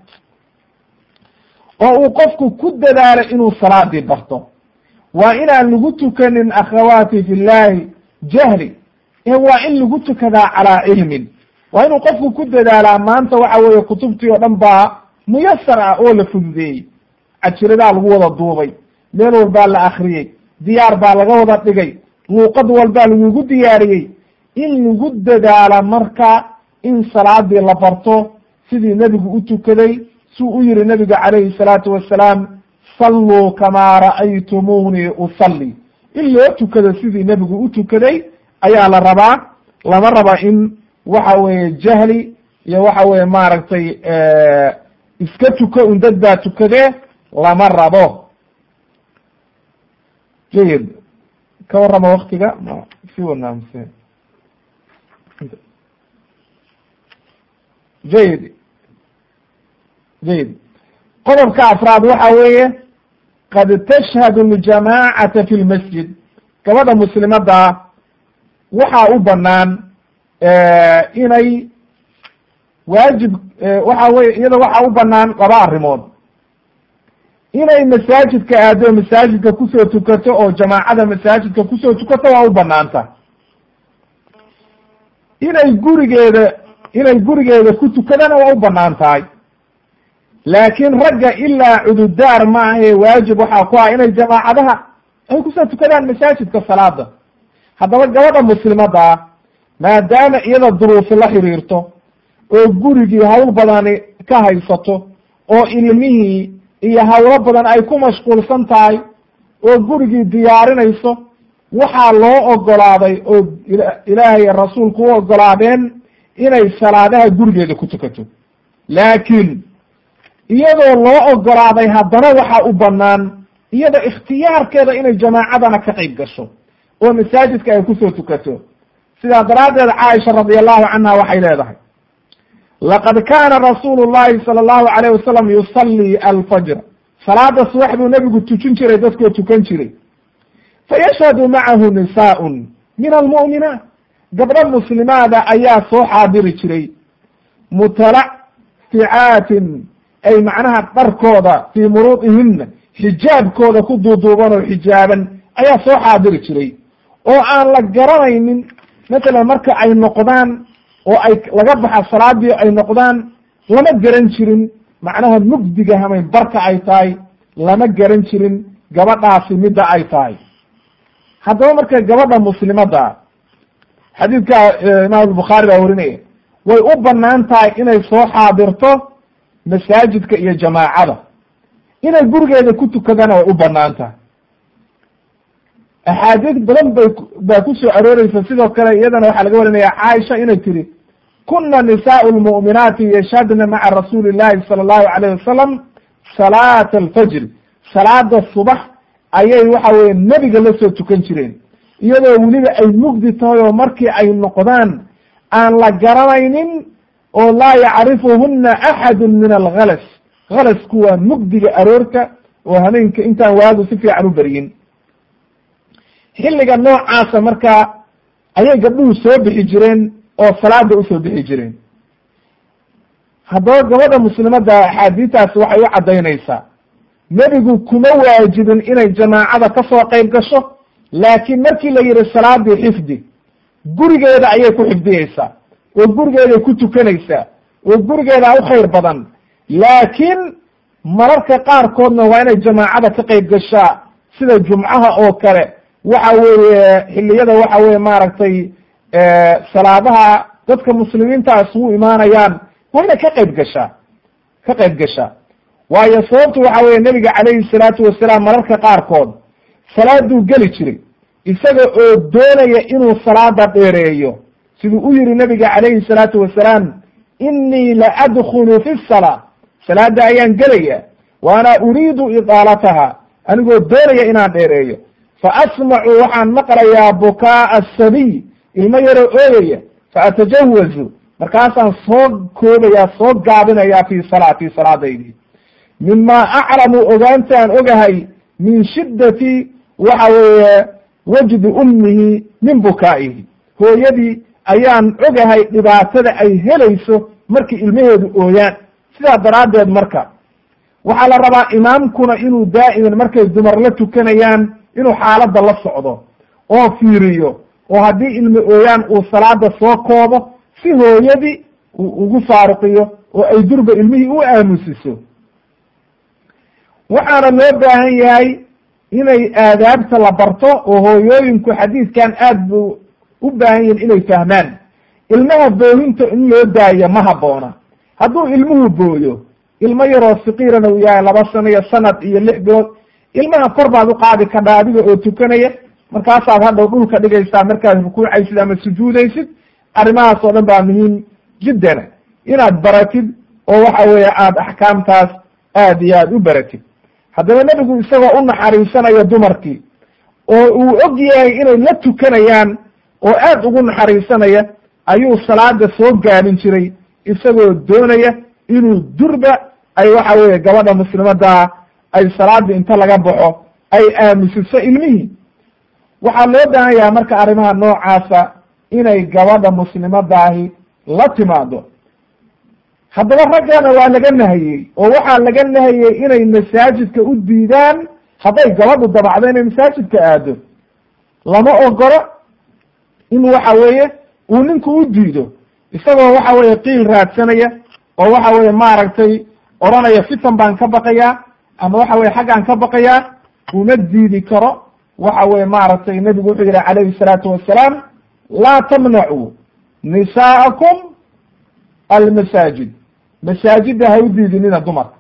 oo uu qofku ku dadaalo inuu salaadii barto waa inaan lagu tukanin akhawaati fi llahi jahli ee waa in lagu tukadaa calaa cilmin waa inuu qofku ku dadaalaa maanta waxa weeye kutubtii oo dhan baa muyasar ah oo la fududeeyey cajiradaa lagu wada duubay meel walbaa la akriyey diyaar baa laga wada dhigay luuqad walbaa lagugu diyaariyey in lagu dadaala marka in salaadii la barto sidii nebigu u tukaday suu u yihi nebigu calayhi salaatu wasalaam salluu kamaa ra'aytumuunii usalli in loo tukado sidii nebigu u tukaday ayaa la rabaa lama raba in waxa weeye jahli iyo waxa weeye maaragtay iska tuko un dad baa tukadee lama rabo jayid ka warrama waktiga ma si wanaamse jayid jayid qodobka afraad waxa weeye qad tashhadu ljamaacata fi lmasjid gabadha muslimadda waxaa u banaan inay waajib waxa weye iyada waxaa u banaan laba arrimood inay masaajidka aado masaajidka kusoo tukato oo jamaacada masaajidka kusoo tukato waa u banaanta inay gurigeeda inay gurigeeda ku tukadana waa u banaan tahay laakiin ragga ilaa cududaar ma ahe waajib waxaa ku ah inay jamaacadaha ay kusoo tukadaan masaajidka salaada haddaba gabadha muslimadda ah maadaama iyada duruufi la xiriirto oo gurigii hawl badani ka haysato oo ilmihii iyo hawlo badan ay ku mashquulsan tahay oo gurigii diyaarinayso waxaa loo ogolaaday oo ilaahay rasuulku u ogolaadeen inay salaadaha gurigeeda ku tukato laakiin iyadoo loo ogolaaday haddana waxaa u banaan iyada ikhtiyaarkeeda inay jamaacadana ka qayb gasho oo masaajidka ay kusoo tukato sidaa daraaddeed caaisha radi allahu canha waxay leedahay laqad kaana rasuulu llahi sala allahu alayh wasalam yusallii alfajr salaada subax buu nebigu tujin jiray dadkoo tukan jiray fayashhadu macahu nisaaun min almu'minaat gabdho muslimaada ayaa soo xaadiri jiray mutalacticaatin ay macnaha dharkooda fii muruudihina xijaabkooda ku duuduuban oo xijaaban ayaa soo xaadiri jiray oo aan la garanaynin matalan marka ay noqdaan oo ay laga baxa salaadii ay noqdaan lama garan jirin macnaha mugdiga hamay barka ay tahay lama garan jirin gabadhaasi midda ay tahay haddaba marka gabadha muslimadda xadiidka imaam albukhaari baa warinaya way u banaan tahay inay soo xaadirto masaajidka iyo jamaacada inay gurigeeda ku tukadana way u banaan tahay axaadiis badan bay baa ku soo arooreysa sidoo kale iyadana waxaa laga warinaya caaisha inay tiri kuna nisaau lmu'minaati yashhadna maca rasuuli llahi sala allahu alayh wasalam salaata alfajr salaada subax ayay waxa weye nebiga la soo tukan jireen iyadoo weliba ay mugdi tahay oo markii ay noqdaan aan la garanaynin oo laa yacrifuhuna axadu min algalas galasku waa mugdiga aroorka oo habeenka intaan waagu si fiican u beryin xilliga noocaasa markaa ayay gabdhuhu soo bixi jireen oo salaada usoo bixi jireen haddaba gabadha muslimadda axaadiistaasi waxay u caddaynaysaa nebigu kuma waajibin inay jamaacada ka soo qayb gasho laakiin markii la yihi salaadii xifdi gurigeeda ayay ku xifdiyeysaa oo gurigeeday ku tukanaysaa oo gurigeeda u khayr badan laakiin mararka qaarkoodna waa inay jamaacada ka qayb gashaa sida jumcaha oo kale waxa weeye xilliyada waxa weye maaragtay salaadaha dadka muslimiinta isugu imaanayaan waa inay ka qayb gashaa ka qayb gashaa waayo sababtu waxa weye nebiga calayhi salaatu wasalaam mararka qaarkood salaaduu geli jiray isaga oo doonaya inuu salaada dheereeyo siduu u yihi nabiga calayhi salaatu wasalaam inii la adkulu fi salaa salaada ayaan gelaya wa ana uriidu idaalataha anigoo doonaya inaan dheereeyo fa asmacu waxaan maqlayaa bukaaa asabiy ilmo yaroo ooyaya fa atajawazu markaasaan soo koobayaa soo gaabinayaa fi salaatii salaadaydii mima aclamu ogaantaan ogahay min shiddati waxa weeye wajdi ummihi min bukaa'ihi hooyadii ayaan ogahay dhibaatada ay helayso markii ilmaheedu ooyaan sidaa daraaddeed marka waxaa la rabaa imaamkuna inuu daa'iman markay dumar la tukanayaan inuu xaaladda la socdo oo fiiriyo oo haddii ilmo ooyaan uu salaada soo koobo si hooyadii uu ugu faaruqiyo oo ay durba ilmihii u aamusiso waxaana loo baahan yahay inay aadaabta la barto oo hooyooyinku xadiidkan aad bu u baahan yihin inay fahmaan ilmaha boohinta in loo daayo ma habboona hadduu ilmuhu booyo ilmo yaroo sikiirana uu yahay laba sano iyo sanad iyo lix bilood ilmaha kor baad u qaadi kadhaa adiga oo tukanaya markaasaad hadhow dhulka dhigaysaa markaad rukuucaysid ama sujuudaysid arrimahaas oo dhan baa muhiim jiddana inaad baratid oo waxa weeye aada axkaamtaas aad iyo aad u baratid haddaba nebigu isagoo u naxariisanaya dumarkii oo uu og yahay inay la tukanayaan oo aad ugu naxariisanaya ayuu salaada soo gaabin jiray isagoo doonaya inuu durba ay waxa weeye gabadha muslimadaa ay salaadii inta laga baxo ay aamusiso ilmihii waxaa loo baahan yahay marka arrimaha noocaasa inay gabadha muslimadaahi la timaado haddaba raggana waa laga nahiyey oo waxaa laga nahiyey inay masaajidka u diidaan hadday gabadhu dabacdo inay masaajidka aado lama ogolo in waxa weeye uu ninku u diido isagoo waxa weeye qiil raadsanaya oo waxa weeye maaragtay odhanaya fitan baan ka baqayaa ama waxa weye xaggaan ka baqayaa uma diidi karo waxa weye maaragtay nebigu wuxuu yihi calayhi salaatu wassalaam laa tamnacuu nisaa'akum almasaajid masaajidda ha u diidinina dumarka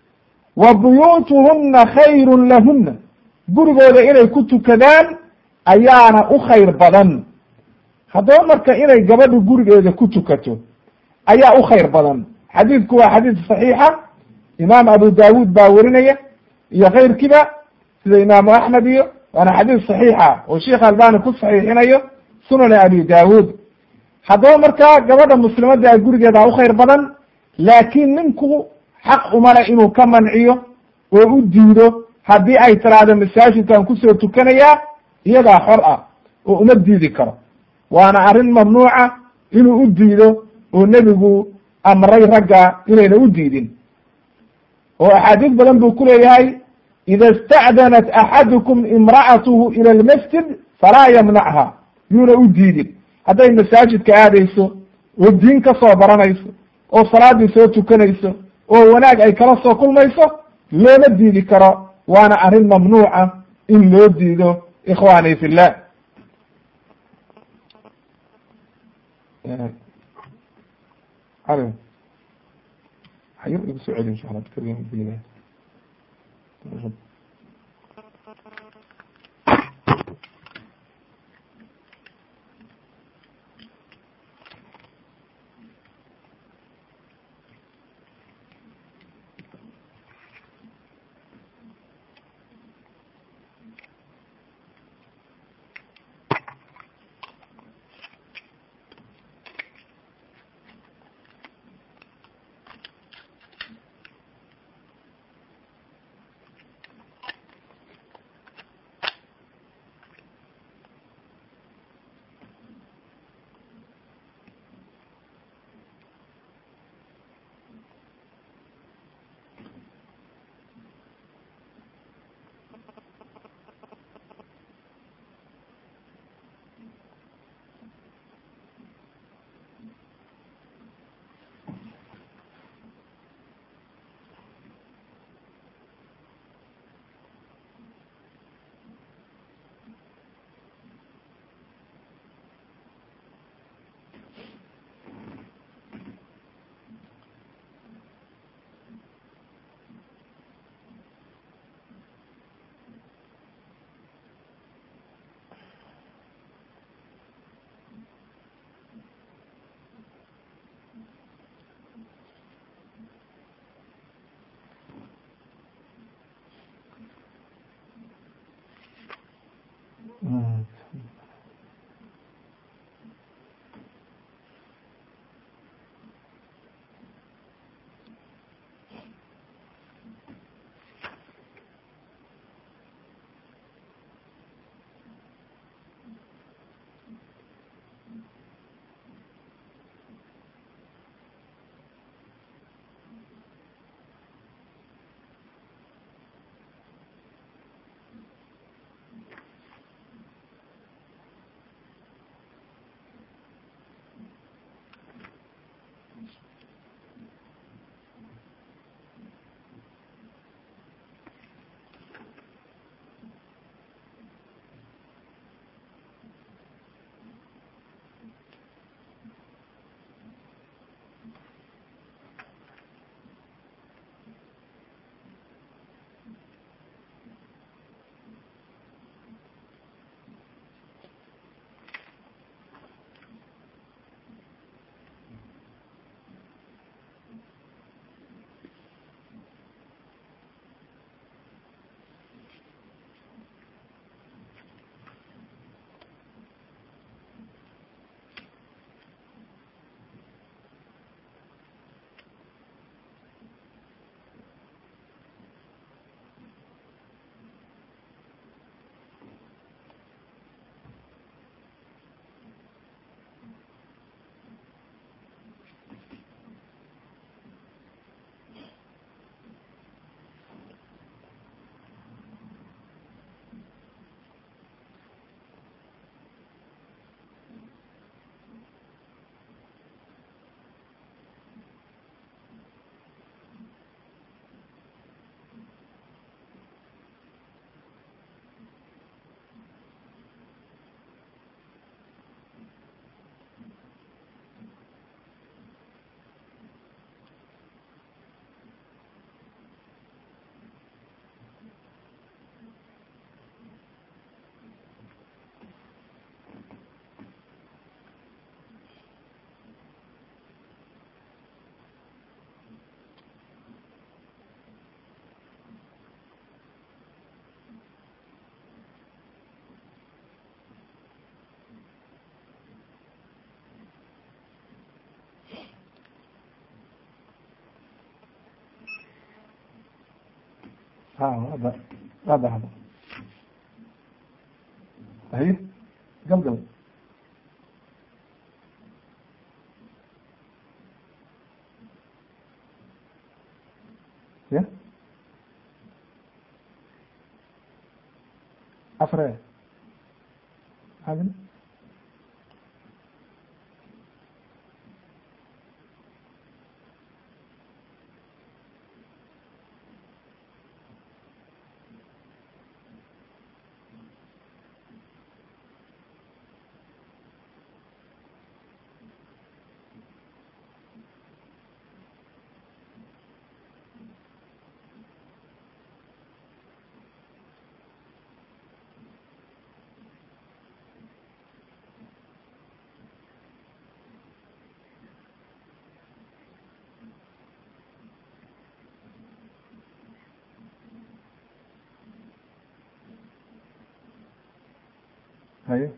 wa buyuutuhunna khayrun lahunna gurigooda inay ku tukadaan ayaana u khayr badan haddaba marka inay gabadhu gurigeeda ku tukato ayaa u khayr badan xadiidku waa xadiid saxiixa imaam abu daawuud baa werinaya iyo kayrkiiba sida imaamu axmed iyo waana xadiid saxiixa oo sheikh albani ku saxiixinayo sunani abi daawuud haddaba markaa gabadha muslimadda gurigeeda u khayr badan laakiin ninku xaq uma le inuu ka manciyo oo u diido haddii ay tiraahdo masaajidkan kusoo tukanayaa iyadaa xor ah oo uma diidi karo waana arrin mamnuuca inuu u diido oo nebigu amray ragga inayna u diidin oo axaadiis badan buu ku leeyahay ida ista'danat axadukum imra'atuhu ila almasjid falaa yamnacha yuuna u diidin hadday masaajidka aadayso oo diin ka soo baranayso oo salaaddii soo tukanayso oo wanaag ay kala soo kulmayso looma diidi karo waana arrin mamnuuca in loo diido ikhwani fillah xayir igu soo celi insha allah dikriga ha hada hada hada haye galgal ya afre maxaa haye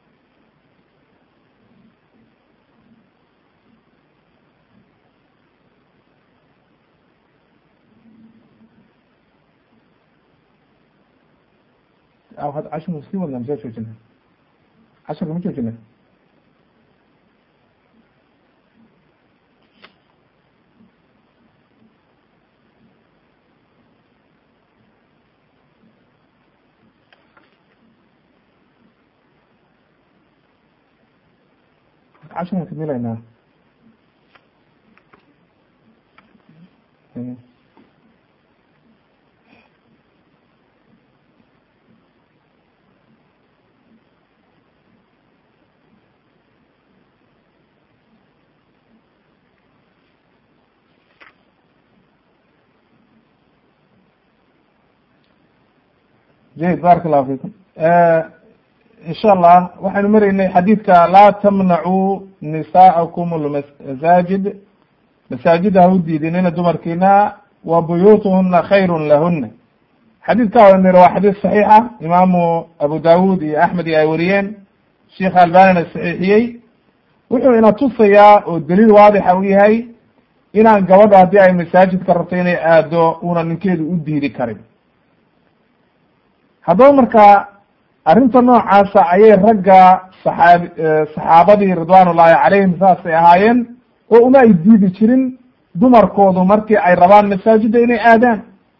aw had cashirka sii wadna mise joojina cashirka ma joojina cashirkan kamilaynaa jayid barak allahu fikum insha allah waxaynu maraynay xadiidka laa tamnacuu nisaaءakum lmasaajid masaajida ha u diidinina dumarkiina wa buyuutuhuna khayru lahuna xadiidka wanir waa xadiis saxiixa imaamu abu dawud iyo axmed iyo ay wariyeen sheikh albanina saxiixiyey wuxuu ina tusayaa oo daliil waadixa u yahay inaan gabadho haddii ay masaajidka rabto inay aado una ninkeedu u diidi karin haddaba marka arrinta noocaasa ayay ragga saxaab saxaabadii ridwan ullahi calayhim saasay ahaayeen oo uma ay diidi jirin dumarkoodu markii ay rabaan masaajidda inay aadaan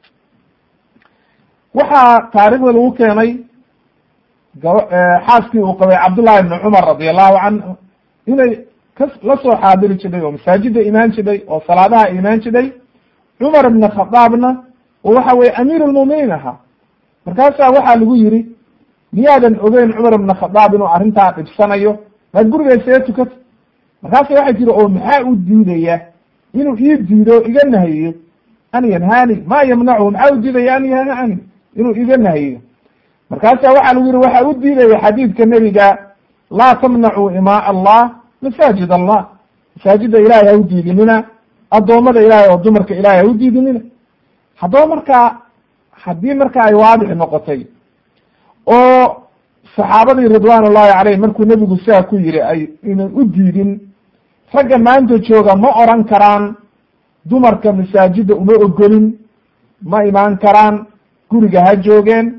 waxaa taarikhda lagu keenay gaba xaaskii uu qabay cabdullahi ibni cumar radi allahu canhu inay ka la soo xaadiri jidhay oo masaajidda imaan jidhay oo salaadaha imaan jidhay cumar ibn khadaabna oo waxa weye amiir lmuminiin ahaa markaasaa waxaa lagu yiri miyaadan ogeyn cumar ibna khadaab inuu arrintaa dhibsanayo maad guriga isaga tukato markaasa waxay tiri oo maxaa u diidaya inuu ii diido iga nahiyo an yanhaani ma yamnachu maxaa u diidaya an yanhani inuu iga nahiyo markaasa waxaa lagu yihi waxaa u diidaya xadiidka nebiga laa tamnacuu imaa allah masaajid allah masaajida ilahay ha u diidinina addoommada ilahay oo dumarka ilahay ha u diidinina haddaba markaa haddii marka ay waadix noqotay oo saxaabadii ridwan ullahi caleyh markuu nebigu sidaa ku yihi ay inan u diidin ragga maanta jooga ma oran karaan dumarka masaajidda uma ogolin ma imaan karaan guriga ha joogeen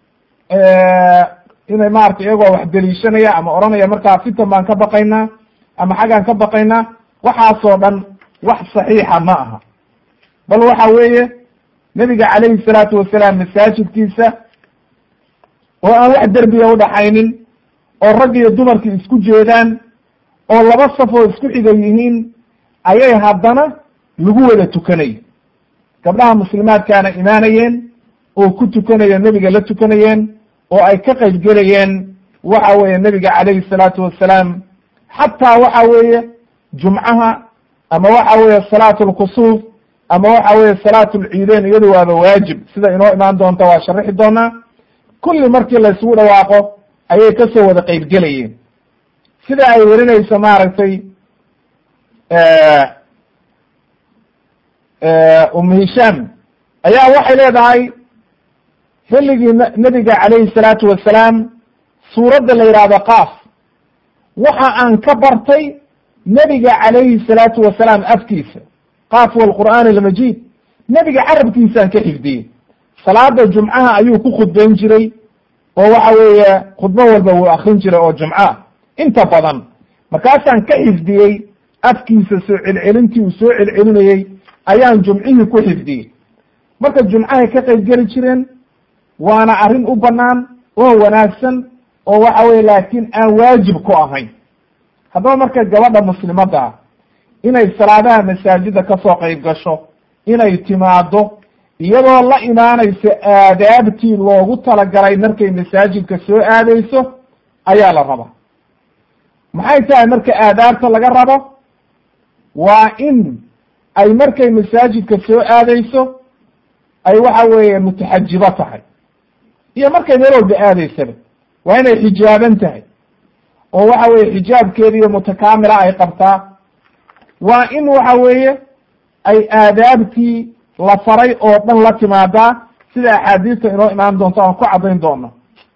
inay maratay iyagoo wax deliishanaya ama oranaya markaa fitan baan ka baqaynaa ama xaggaan ka baqaynaa waxaasoo dhan wax saxiixa ma aha bal waxa weeye nebiga calayhi salaatu wasalaam masaajidkiisa oo aan wax derbiga udhaxaynin oo rag iyo dumarki isku jeedaan oo laba safoo isku xiga yihiin ayay haddana lagu wada tukanay gabdhaha muslimaadkaana imaanayeen oo ku tukanaya nebiga la tukanayeen oo ay ka qayb gelayeen waxa weeye nebiga calayhi salaatu wasalaam xataa waxa weeye jumcaha ama waxa weeye salaat lkusuuf ama waxa weeye salaat lciideyn iyadu waaba waajib sida inoo imaan doonta waa sharixi doonaa kulli markii la isugu dhawaaqo ayay kasoo wada qeyb gelayeen sida ay werinayso maaragtay umu hishaam ayaa waxay leedahay xilligii nebiga calayhi salaatu wasalaam suuradda la yidhaahdo qaaf waxa aan ka bartay nebiga calayhi salaatu wasalaam afkiisa qaaf walqur'aan almajiid nebiga carabkiisaan ka xifdiyey salaada jumcaha ayuu ku khudbayn jiray oo waxa weeye khudbo walba wuu akrin jiray oo jumca inta badan markaasaan ka xifdiyey afkiisa soo celcelintii uu soo celcelinayey ayaan jumcihii ku xifdiyey marka jumcahay ka qayb geli jireen waana arrin u bannaan oo wanaagsan oo waxa weye laakiin aan waajib ku ahayn haddaba marka gabadha muslimadda ah inay salaadaha masaajida ka soo qayb gasho inay timaado iyadoo la imaanaysa aadaabtii loogu talagalay markay masaajidka soo aadayso ayaa la rabaa maxay tahay marka aadaabta laga rabo waa in ay markay masaajidka soo aadayso ay waxa weeye mutaxajibo tahay iyo markay meel walba aadaysaba waa inay xijaaban tahay oo waxa weeye xijaabkeeda iyo mutakaamila ay qabtaa waa in waxa weeye ay aadaabtii la faray oo dhan la timaadaa sida axaadiista inoo imaan doonto aan ku caddayn doono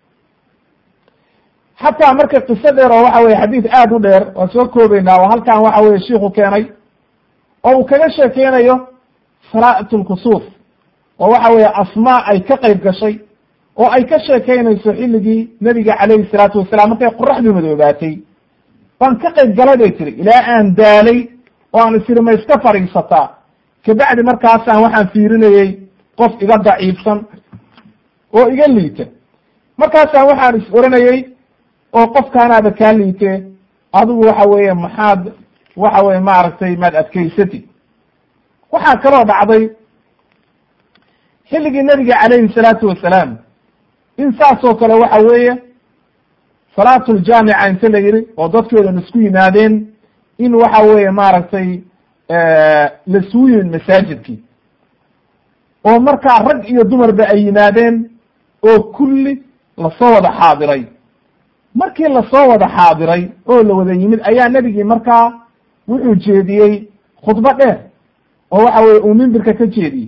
xataa marka qiso dheer oo waxa weye xadiid aada u dheer waan soo koobeynaa oo halkan waxa weye shiiku keenay oo uu kaga sheekeynayo salaat lkusuuf oo waxa weeye asmaa ay ka qayb gashay oo ay ka sheekeynayso xilligii nebiga calayhi salaatu wasalaam markay qoraxdii madoobaatay baan ka qayb galay bay tiri ilaa aan daalay oo aan isiri ma iska fadhiisataa kabacdi markaasaan waxaan fiirinayey qof iga daciifsan oo iga liita markaasaan waxaan is oranayey oo qofkaanaaba kaa liite adigu waxa weeye maxaad waxa weye maaragtay maad adkaysatid waxaa kaloo dhacday xilligii nebiga calayhi salaatu wasalaam in saasoo kale waxa weeye salaatuljaamica inta la yidhi oo dadkoodan isku yimaadeen in waxa weeye maaragtay lasugu yimid masaajidkii oo markaa rag iyo dumarba ay yimaadeen oo kulli lasoo wada xaadiray markii lasoo wada xaadiray oo la wada yimid ayaa nebigii markaa wuxuu jeediyey khudbo dheer oo waxa weye uu mimbirka ka jeediyey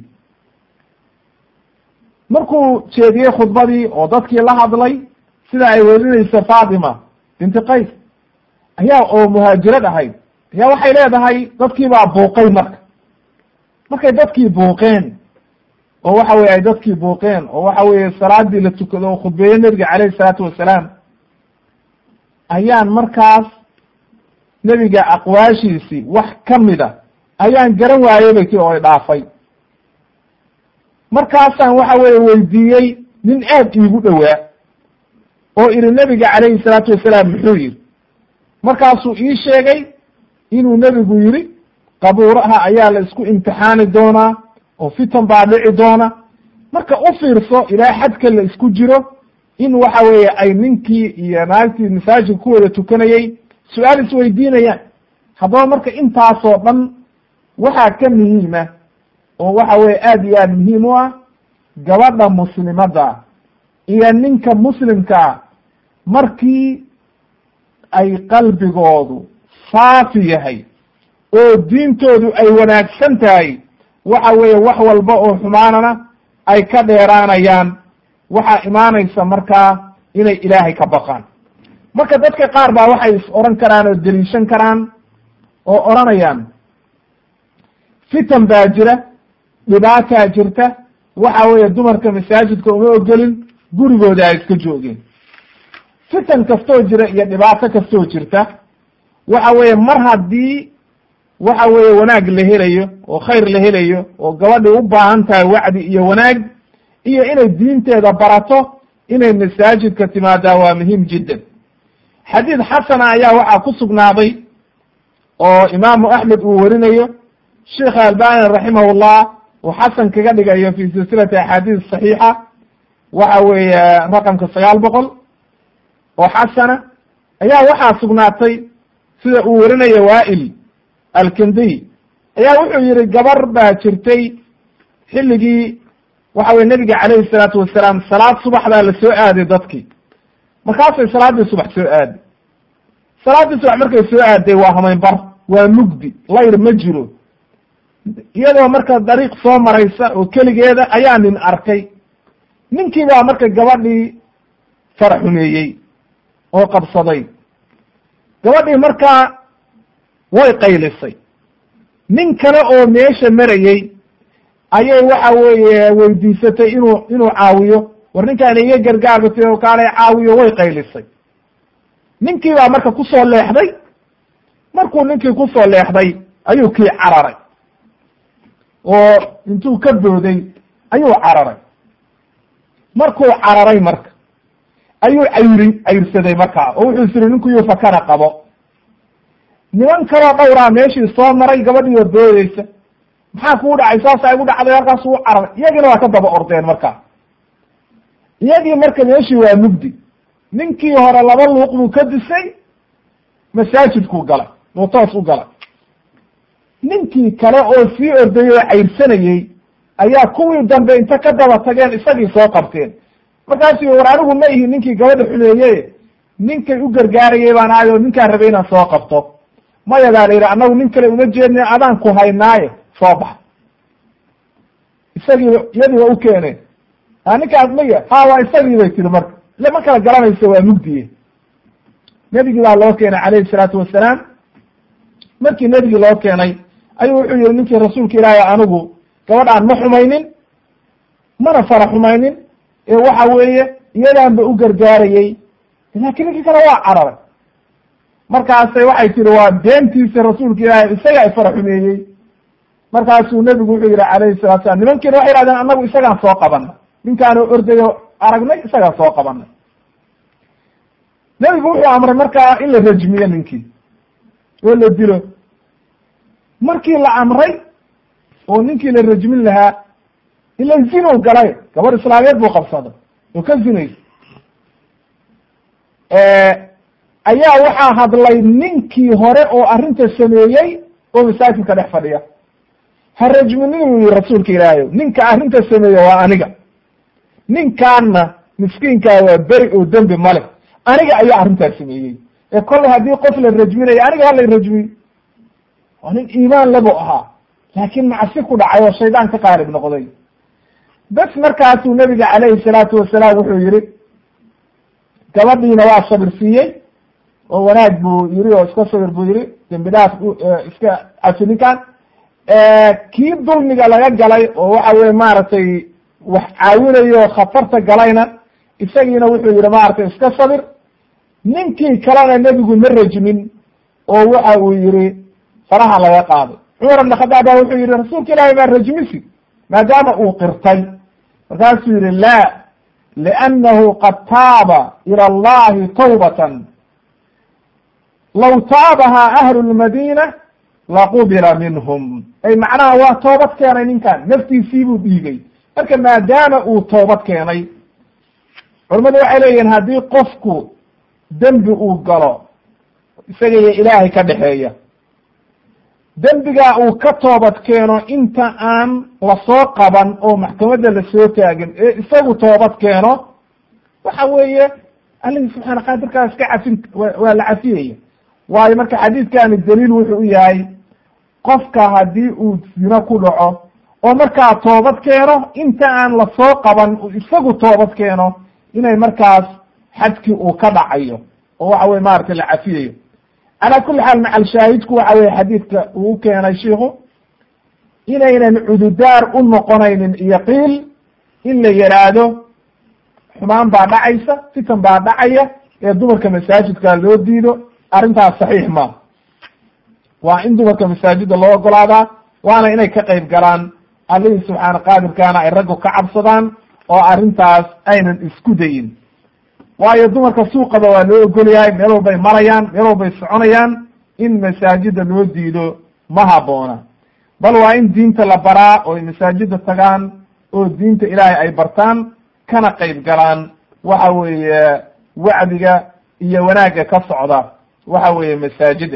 markuu jeediyey khudbadii oo dadkii la hadlay sida ay werinayso fatima binti qays ayaa oo muhaajirad ahayd ayaa waxay leedahay dadkii baa buuqay marka markay dadkii buuqeen oo waxa weye ay dadkii buuqeen oo waxa weeye salaadii la tukado oo khudbeeye nebiga calayhi salaatu wasalaam ayaan markaas nebiga aqwaashiisii wax ka mida ayaan garan waayey bay ti oo dhaafay markaasaan waxa weeye weydiiyey nin aad iigu dhowaa oo idhi nebiga calayhi salaatu wasalaam muxuu yidhi markaasuu ii sheegay inuu nebigu yidhi qabuuraha ayaa la isku imtixaani doonaa oo fitan baa dhici doona marka u fiirso ilaa xadka la isku jiro in waxa weeye ay ninkii iyo naagtii masaajidka ku wada tukanayey su-aal isweydiinayaan haddaba marka intaasoo dhan waxaa ka muhiima oo waxa weye aad iyo aad muhiim u ah gabadha muslimadda iyo ninka muslimkaa markii ay qalbigoodu saafi yahay oo diintoodu ay wanaagsan tahay waxa weeye wax walba oo xumaanana ay ka dheeraanayaan waxaa imaanaysa markaa inay ilaahay ka baqaan marka dadka qaar baa waxay is oran karaan oo deliishan karaan oo odhanayaan fitan baa jira dhibaataa jirta waxa weeye dumarka masaajidka uma ogolin gurigooda ay iska joogeen fitan kastoo jira iyo dhibaato kastoo jirta waxa weeye mar haddii waxa weeye wanaag la helayo oo khayr la helayo oo gabadhi u baahan tahay wacdi iyo wanaag iyo inay diinteeda barato inay masaajidka timaadaa waa muhiim jiddan xadiid xasana ayaa waxaa ku sugnaaday oo imaamu axmed uu warinayo sheikh albani raximahullah uu xasan kaga dhigayo fi silsilati axaadiis saxiixa waxa weeye raqamka sagaal boqol oo xasana ayaa waxaa sugnaatay sida uu warinayo waail alkindiy ayaa wuxuu yihi gabar baa jirtay xilligii waxa weye nebiga calayhi salaatu wasalaam salaad subax baa la soo aaday dadkii markaasay salaaddii subax soo aaday salaaddii subax markay soo aaday waa hamaynbar waa mugdi layr ma jiro iyadoo marka dariiq soo maraysa oo keligeeda ayaa nin arkay ninkii baa marka gabadhii faraxumeeyey oo qabsaday gabadhii markaa way qaylisay nin kale oo meesha marayey ayay waxa weeye weydiisatay inuu inuu caawiyo war ninkaan iga gargaarbatay oo kaalay caawiyo way qaylisay ninkii baa marka kusoo leexday markuu ninkii kusoo leexday ayuu kii cararay oo intuu ka booday ayuu cararay markuu cararay marka ayuu cayri cayrsaday markaa oo wuxuu isiri ninku yuu fakana qabo niman kaloo dhowraa meeshii soo maray gabadhii oo doodeysa maxaa kuu dhacay saasa igu dhacday halkaas uu cararay iyagiina waa ka daba ordeen markaa iyagii marka meeshii waa mugdi ninkii hore laba luuq buu ka disay masaajidkuu galay buu toos u galay ninkii kale oo sii ordayay oo cayrsanayey ayaa kuwii dambe inta ka daba tageen isagii soo qabteen markaasuu war anigu ma ihi ninkii gabadha xumeeye ninkay u gargaarayay baan ahay oo ninkaan rabay inaan soo qabto maya baa la yidhi annagu nin kale uma jeedna adaan ku haynaaye soo bax isagii iyadii waa u keeneen a ninkaas maya ha waa isagii bay tiri marka ile ma kala garanayso waa mugdiye nebigii baa loo keenay calayhi salaatu wasalaam markii nebigii loo keenay ayuu wuxuu yihi ninkii rasuulka ilaahay anigu gabadhaan ma xumaynin mana fara xumaynin ee waxa weeye iyadaanba u gargaarayey laakiin ninkii kale waa cararay markaasay waxay tihi waa beentiisa rasuulka ilaahay isagaa ifara xumeeyey markaasuu nebigu wuxuu yihi calayhi salatu salam nimankiina waxay yihahdeen annagu isagaan soo qabanay ninkaanu ordayo aragnay isagaan soo qabanay nebigu wuxuu amray markaa in la rajmiyo ninkii oo la dilo markii la amray oo ninkii la rajmin lahaa ila zinow galay gabadh islaameed buu qabsaday oo ka zinaysa ayaa waxaa hadlay ninkii hore oo arrinta sameeyey oo masaajidka dhex fadhiya ha rajminin uu yihi rasuulka ilaahayo ninka arrinta sameeye waa aniga ninkaanna miskiinkaa waa beri oo dembi male aniga ayaa arrintaas sameeyey ee kollay haddii qof la rajminayo aniga hala rajmiy waa nin iimaan lebu ahaa laakiin macsi ku dhacay oo shaydaan ka qaalib noqday bes markaasuu nebiga calayhi salaatu wasalaam wuxuu yihi gabadhiina waa sabir siiyey oo wanaag buu yiri oo iska sabir buu yihi dembi dhaaf iska cafi ninkan kii dulmiga laga galay oo waxa weye maaragtay wax caawinayo khatarta galayna isagiina wuxuu yihi maaragtay iska sabir ninkii kalena nebigu ma rajmin oo waxa uu yihi faraha laga qaaday cumar ibn khadaab ba wuxuu yihi rasuulka ilaahay baa rajmisi maadaama uu qirtay markaasuu yihi la liannahu qad taaba ila allahi tawbatan law taabaha ahlu lmadina laqubila minhum ay macnaha waa toobad keenay ninkan naftiisii buu dhiigay marka maadaama uu toobad keenay culamadu waxay leeyihin haddii qofku dembi uu galo isaga iyo ilaahay ka dhexeeya dembigaa uu ka toobad keeno inta aan lasoo qaban oo maxkamadda lasoo taagin ee isagu toobad keeno waxa weeye allihii subxaana qaadirkaa iska cafin waa la cafiyaya waayo marka xadiidkani daliil wuxuu u yahay qofka haddii uu zino ku dhaco oo markaa toobad keeno inta aan lasoo qaban isagu toobad keeno inay markaas xadkii uu ka dhacayo oo waxa weye maaragtay la cafiyayo calaa kuli xaal macal shaahidku waxa weye xadiidka uu keenay shiiku inaynan cududaar u noqonaynin iyo qiil in la yidhaahdo xumaan baa dhacaysa fitan baa dhacaya ee dumarka masaajidka loo diido arrintaas saxiix ma waa in dumarka masaajidda loo ogolaadaa waana inay ka qayb galaan allihii subxaana qaadirkaana ay raggu ka cabsadaan oo arrintaas aynan isku dayin waayo dumarka suuqaba waa loo ogol yahay meel walbay marayaan meel walbay soconayaan in masaajida loo diido ma habboona bal waa in diinta la baraa oo ay masaajida tagaan oo diinta ilaahay ay bartaan kana qayb galaan waxa weeye wacdiga iyo wanaagga ka socda waxa weeye masaajida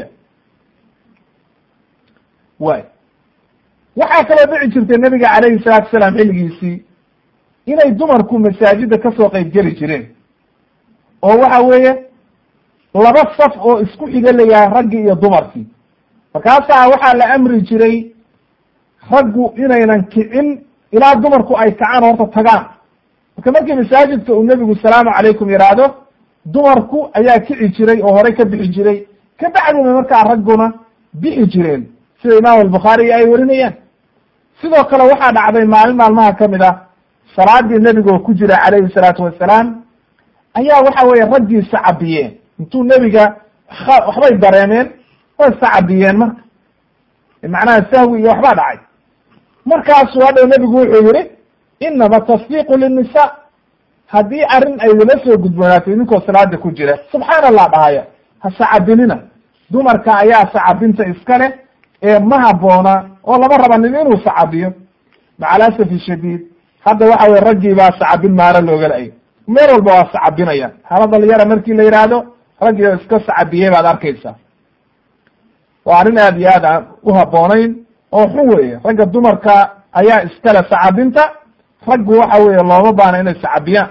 way waxaa kaloo dhici jirtay nebiga calayhi salaatu salaam xilligiisii inay dumarku masaajida kasoo qayb geli jireen oo waxa weeye laba saf oo isku xiga layahay raggii iyo dumarkii markaasaa waxaa la amri jiray raggu inaynan kicin ilaa dumarku ay kacaan horta tagaan marka markii masaajidka uu nebigu salaamu calaykum yidhaahdo dumarku ayaa kici jiray oo horey ka bixi jiray ka bacdina markaa ragguna bixi jireen sida imaam albukhaari ay warinayaan sidoo kale waxaa dhacday maalin maalmaha ka mid ah salaadii nebigoo ku jira calayhi salaatu wasalaam ayaa waxa weeye raggii sacabiyeen intuu nebiga waxbay dareemeen way sacabiyeen marka macnaha sahwi iyo waxbaa dhacay markaasuu hadhow nebigu wuxuu yihi inama tasdiiqu linnisa haddii arrin ay wala soo gudboonaato idinkoo salaada ku jira subxaan allah dhahaya ha sacabinina dumarka ayaa sacabinta iska leh ee ma haboona oo lama raba nin inuu sacabiyo macalasafi shadiid hadda waxa weye raggii baa sacabin maaro looga la-ay meel walba waa sacabinayaan hala dhalinyara markii la yidhaahdo raggii iska sacabiyey baad arkaysaa waa arrin aad iyo aad aan u haboonayn oo xun weeye ragga dumarka ayaa iskale sacabinta raggu waxa weeye looma baana inay sacabiyaan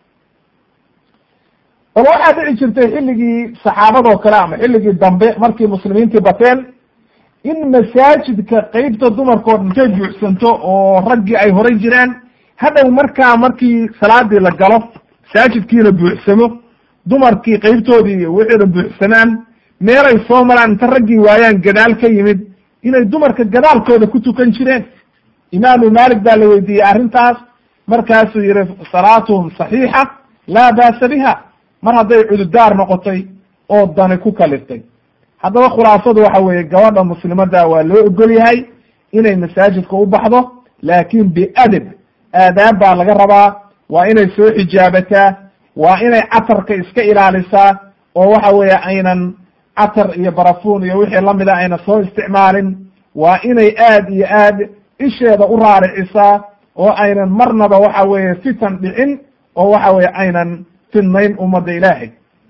bal waxaa dhici jirtay xilligii saxaabadoo kale ama xilligii dambe markii muslimiintii bateen in masaajidka qeybta dumarkao dhintay buuxsanto oo raggii ay horay jiraan hadhow markaa markii salaadii la galo masaajidkiina buuxsamo dumarkii qeybtoodii iyo wixii dhan buuxsamaan meelay soo maraan inta raggii waayaan gadaal ka yimid inay dumarka gadaalkooda ku tukan jireen imaamu malik baa la weydiiyey arrintaas markaasuu yihi salaatuhum saxiixa laa baasa biha mar hadday cududaar noqotay oo dani ku kaliftay haddaba khulaasadu waxa weeye gabadha muslimada waa loo ogol yahay inay masaajidka u baxdo laakin biadab aadaab baa laga rabaa waa inay soo xijaabataa waa inay catarka iska ilaalisaa oo waxa weeye aynan catar iyo barafuun iyo wixii lamida ayna soo isticmaalin waa inay aad iyo aad isheeda u raaricisaa oo aynan marnaba waxa weeye fitan dhicin oo waxa weye aynan fidnayn ummadda ilaahay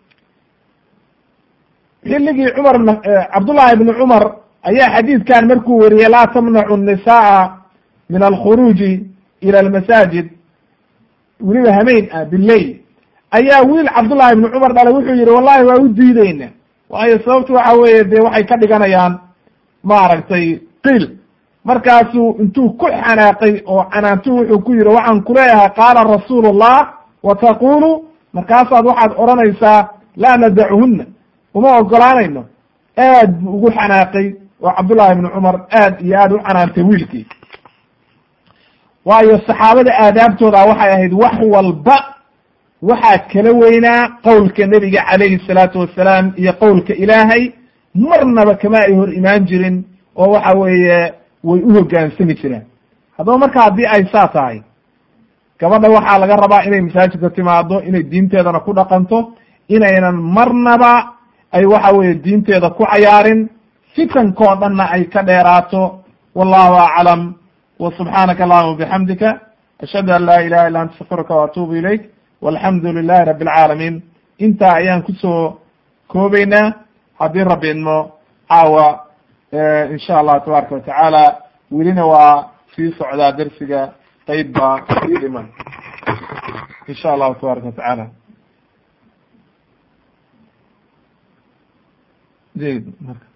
xilligii cumar cabdullahi ibni cumar ayaa xadiidkan markuu weriyey laa tamnacu nisaaa min alkhuruuji ila almasaajid weliba hameen ah bileyl ayaa wiil cabdullahi ibni cumar dhalay wuxuu yihi wallahi waa u diideyna waayo sababtu waxa weeye dee waxay ka dhiganayaan maaragtay qiil markaasuu intuu ku xanaaqay oo canaantu wuxuu ku yihi waxaan kuleeyahay qaala rasuulu llah wa taqulu markaasaad waxaad odhanaysaa laa nadachuhuna uma ogolaanayno aad bu ugu xanaaqay oo cabdullahi ibni cumar aad iyo aad u canaantay wiilkii waayo saxaabada aadaabtooda waxay ahayd wax walba waxaa kala weynaa qowlka nebiga calayhi salaatu wasalaam iyo qowlka ilaahay marnaba kama ay hor imaan jirin oo waxa weeye way u hoggaansami jireen haddaba marka haddii ay saa tahay gabadha waxaa laga rabaa inay masaajidka timaado inay diinteedana ku dhaqanto inaynan marnaba ay waxa weeye diinteeda ku cayaarin fitankoo dhanna ay ka dheeraato wallahu aclam wa subxaanaka allahuma bixamdika ashhadu an laa ilaha illa anta astafiruka waatuubu ilayk walxamdu lilahi rabi alcaalamiin intaa ayaan kusoo koobeynaa haddii rabbi idmo caawa insha allah tabaaraka watacaala welina waa sii socdaa dersiga qeyb baa sii dhiman insha allahu tabaaraka watacaala jayid marka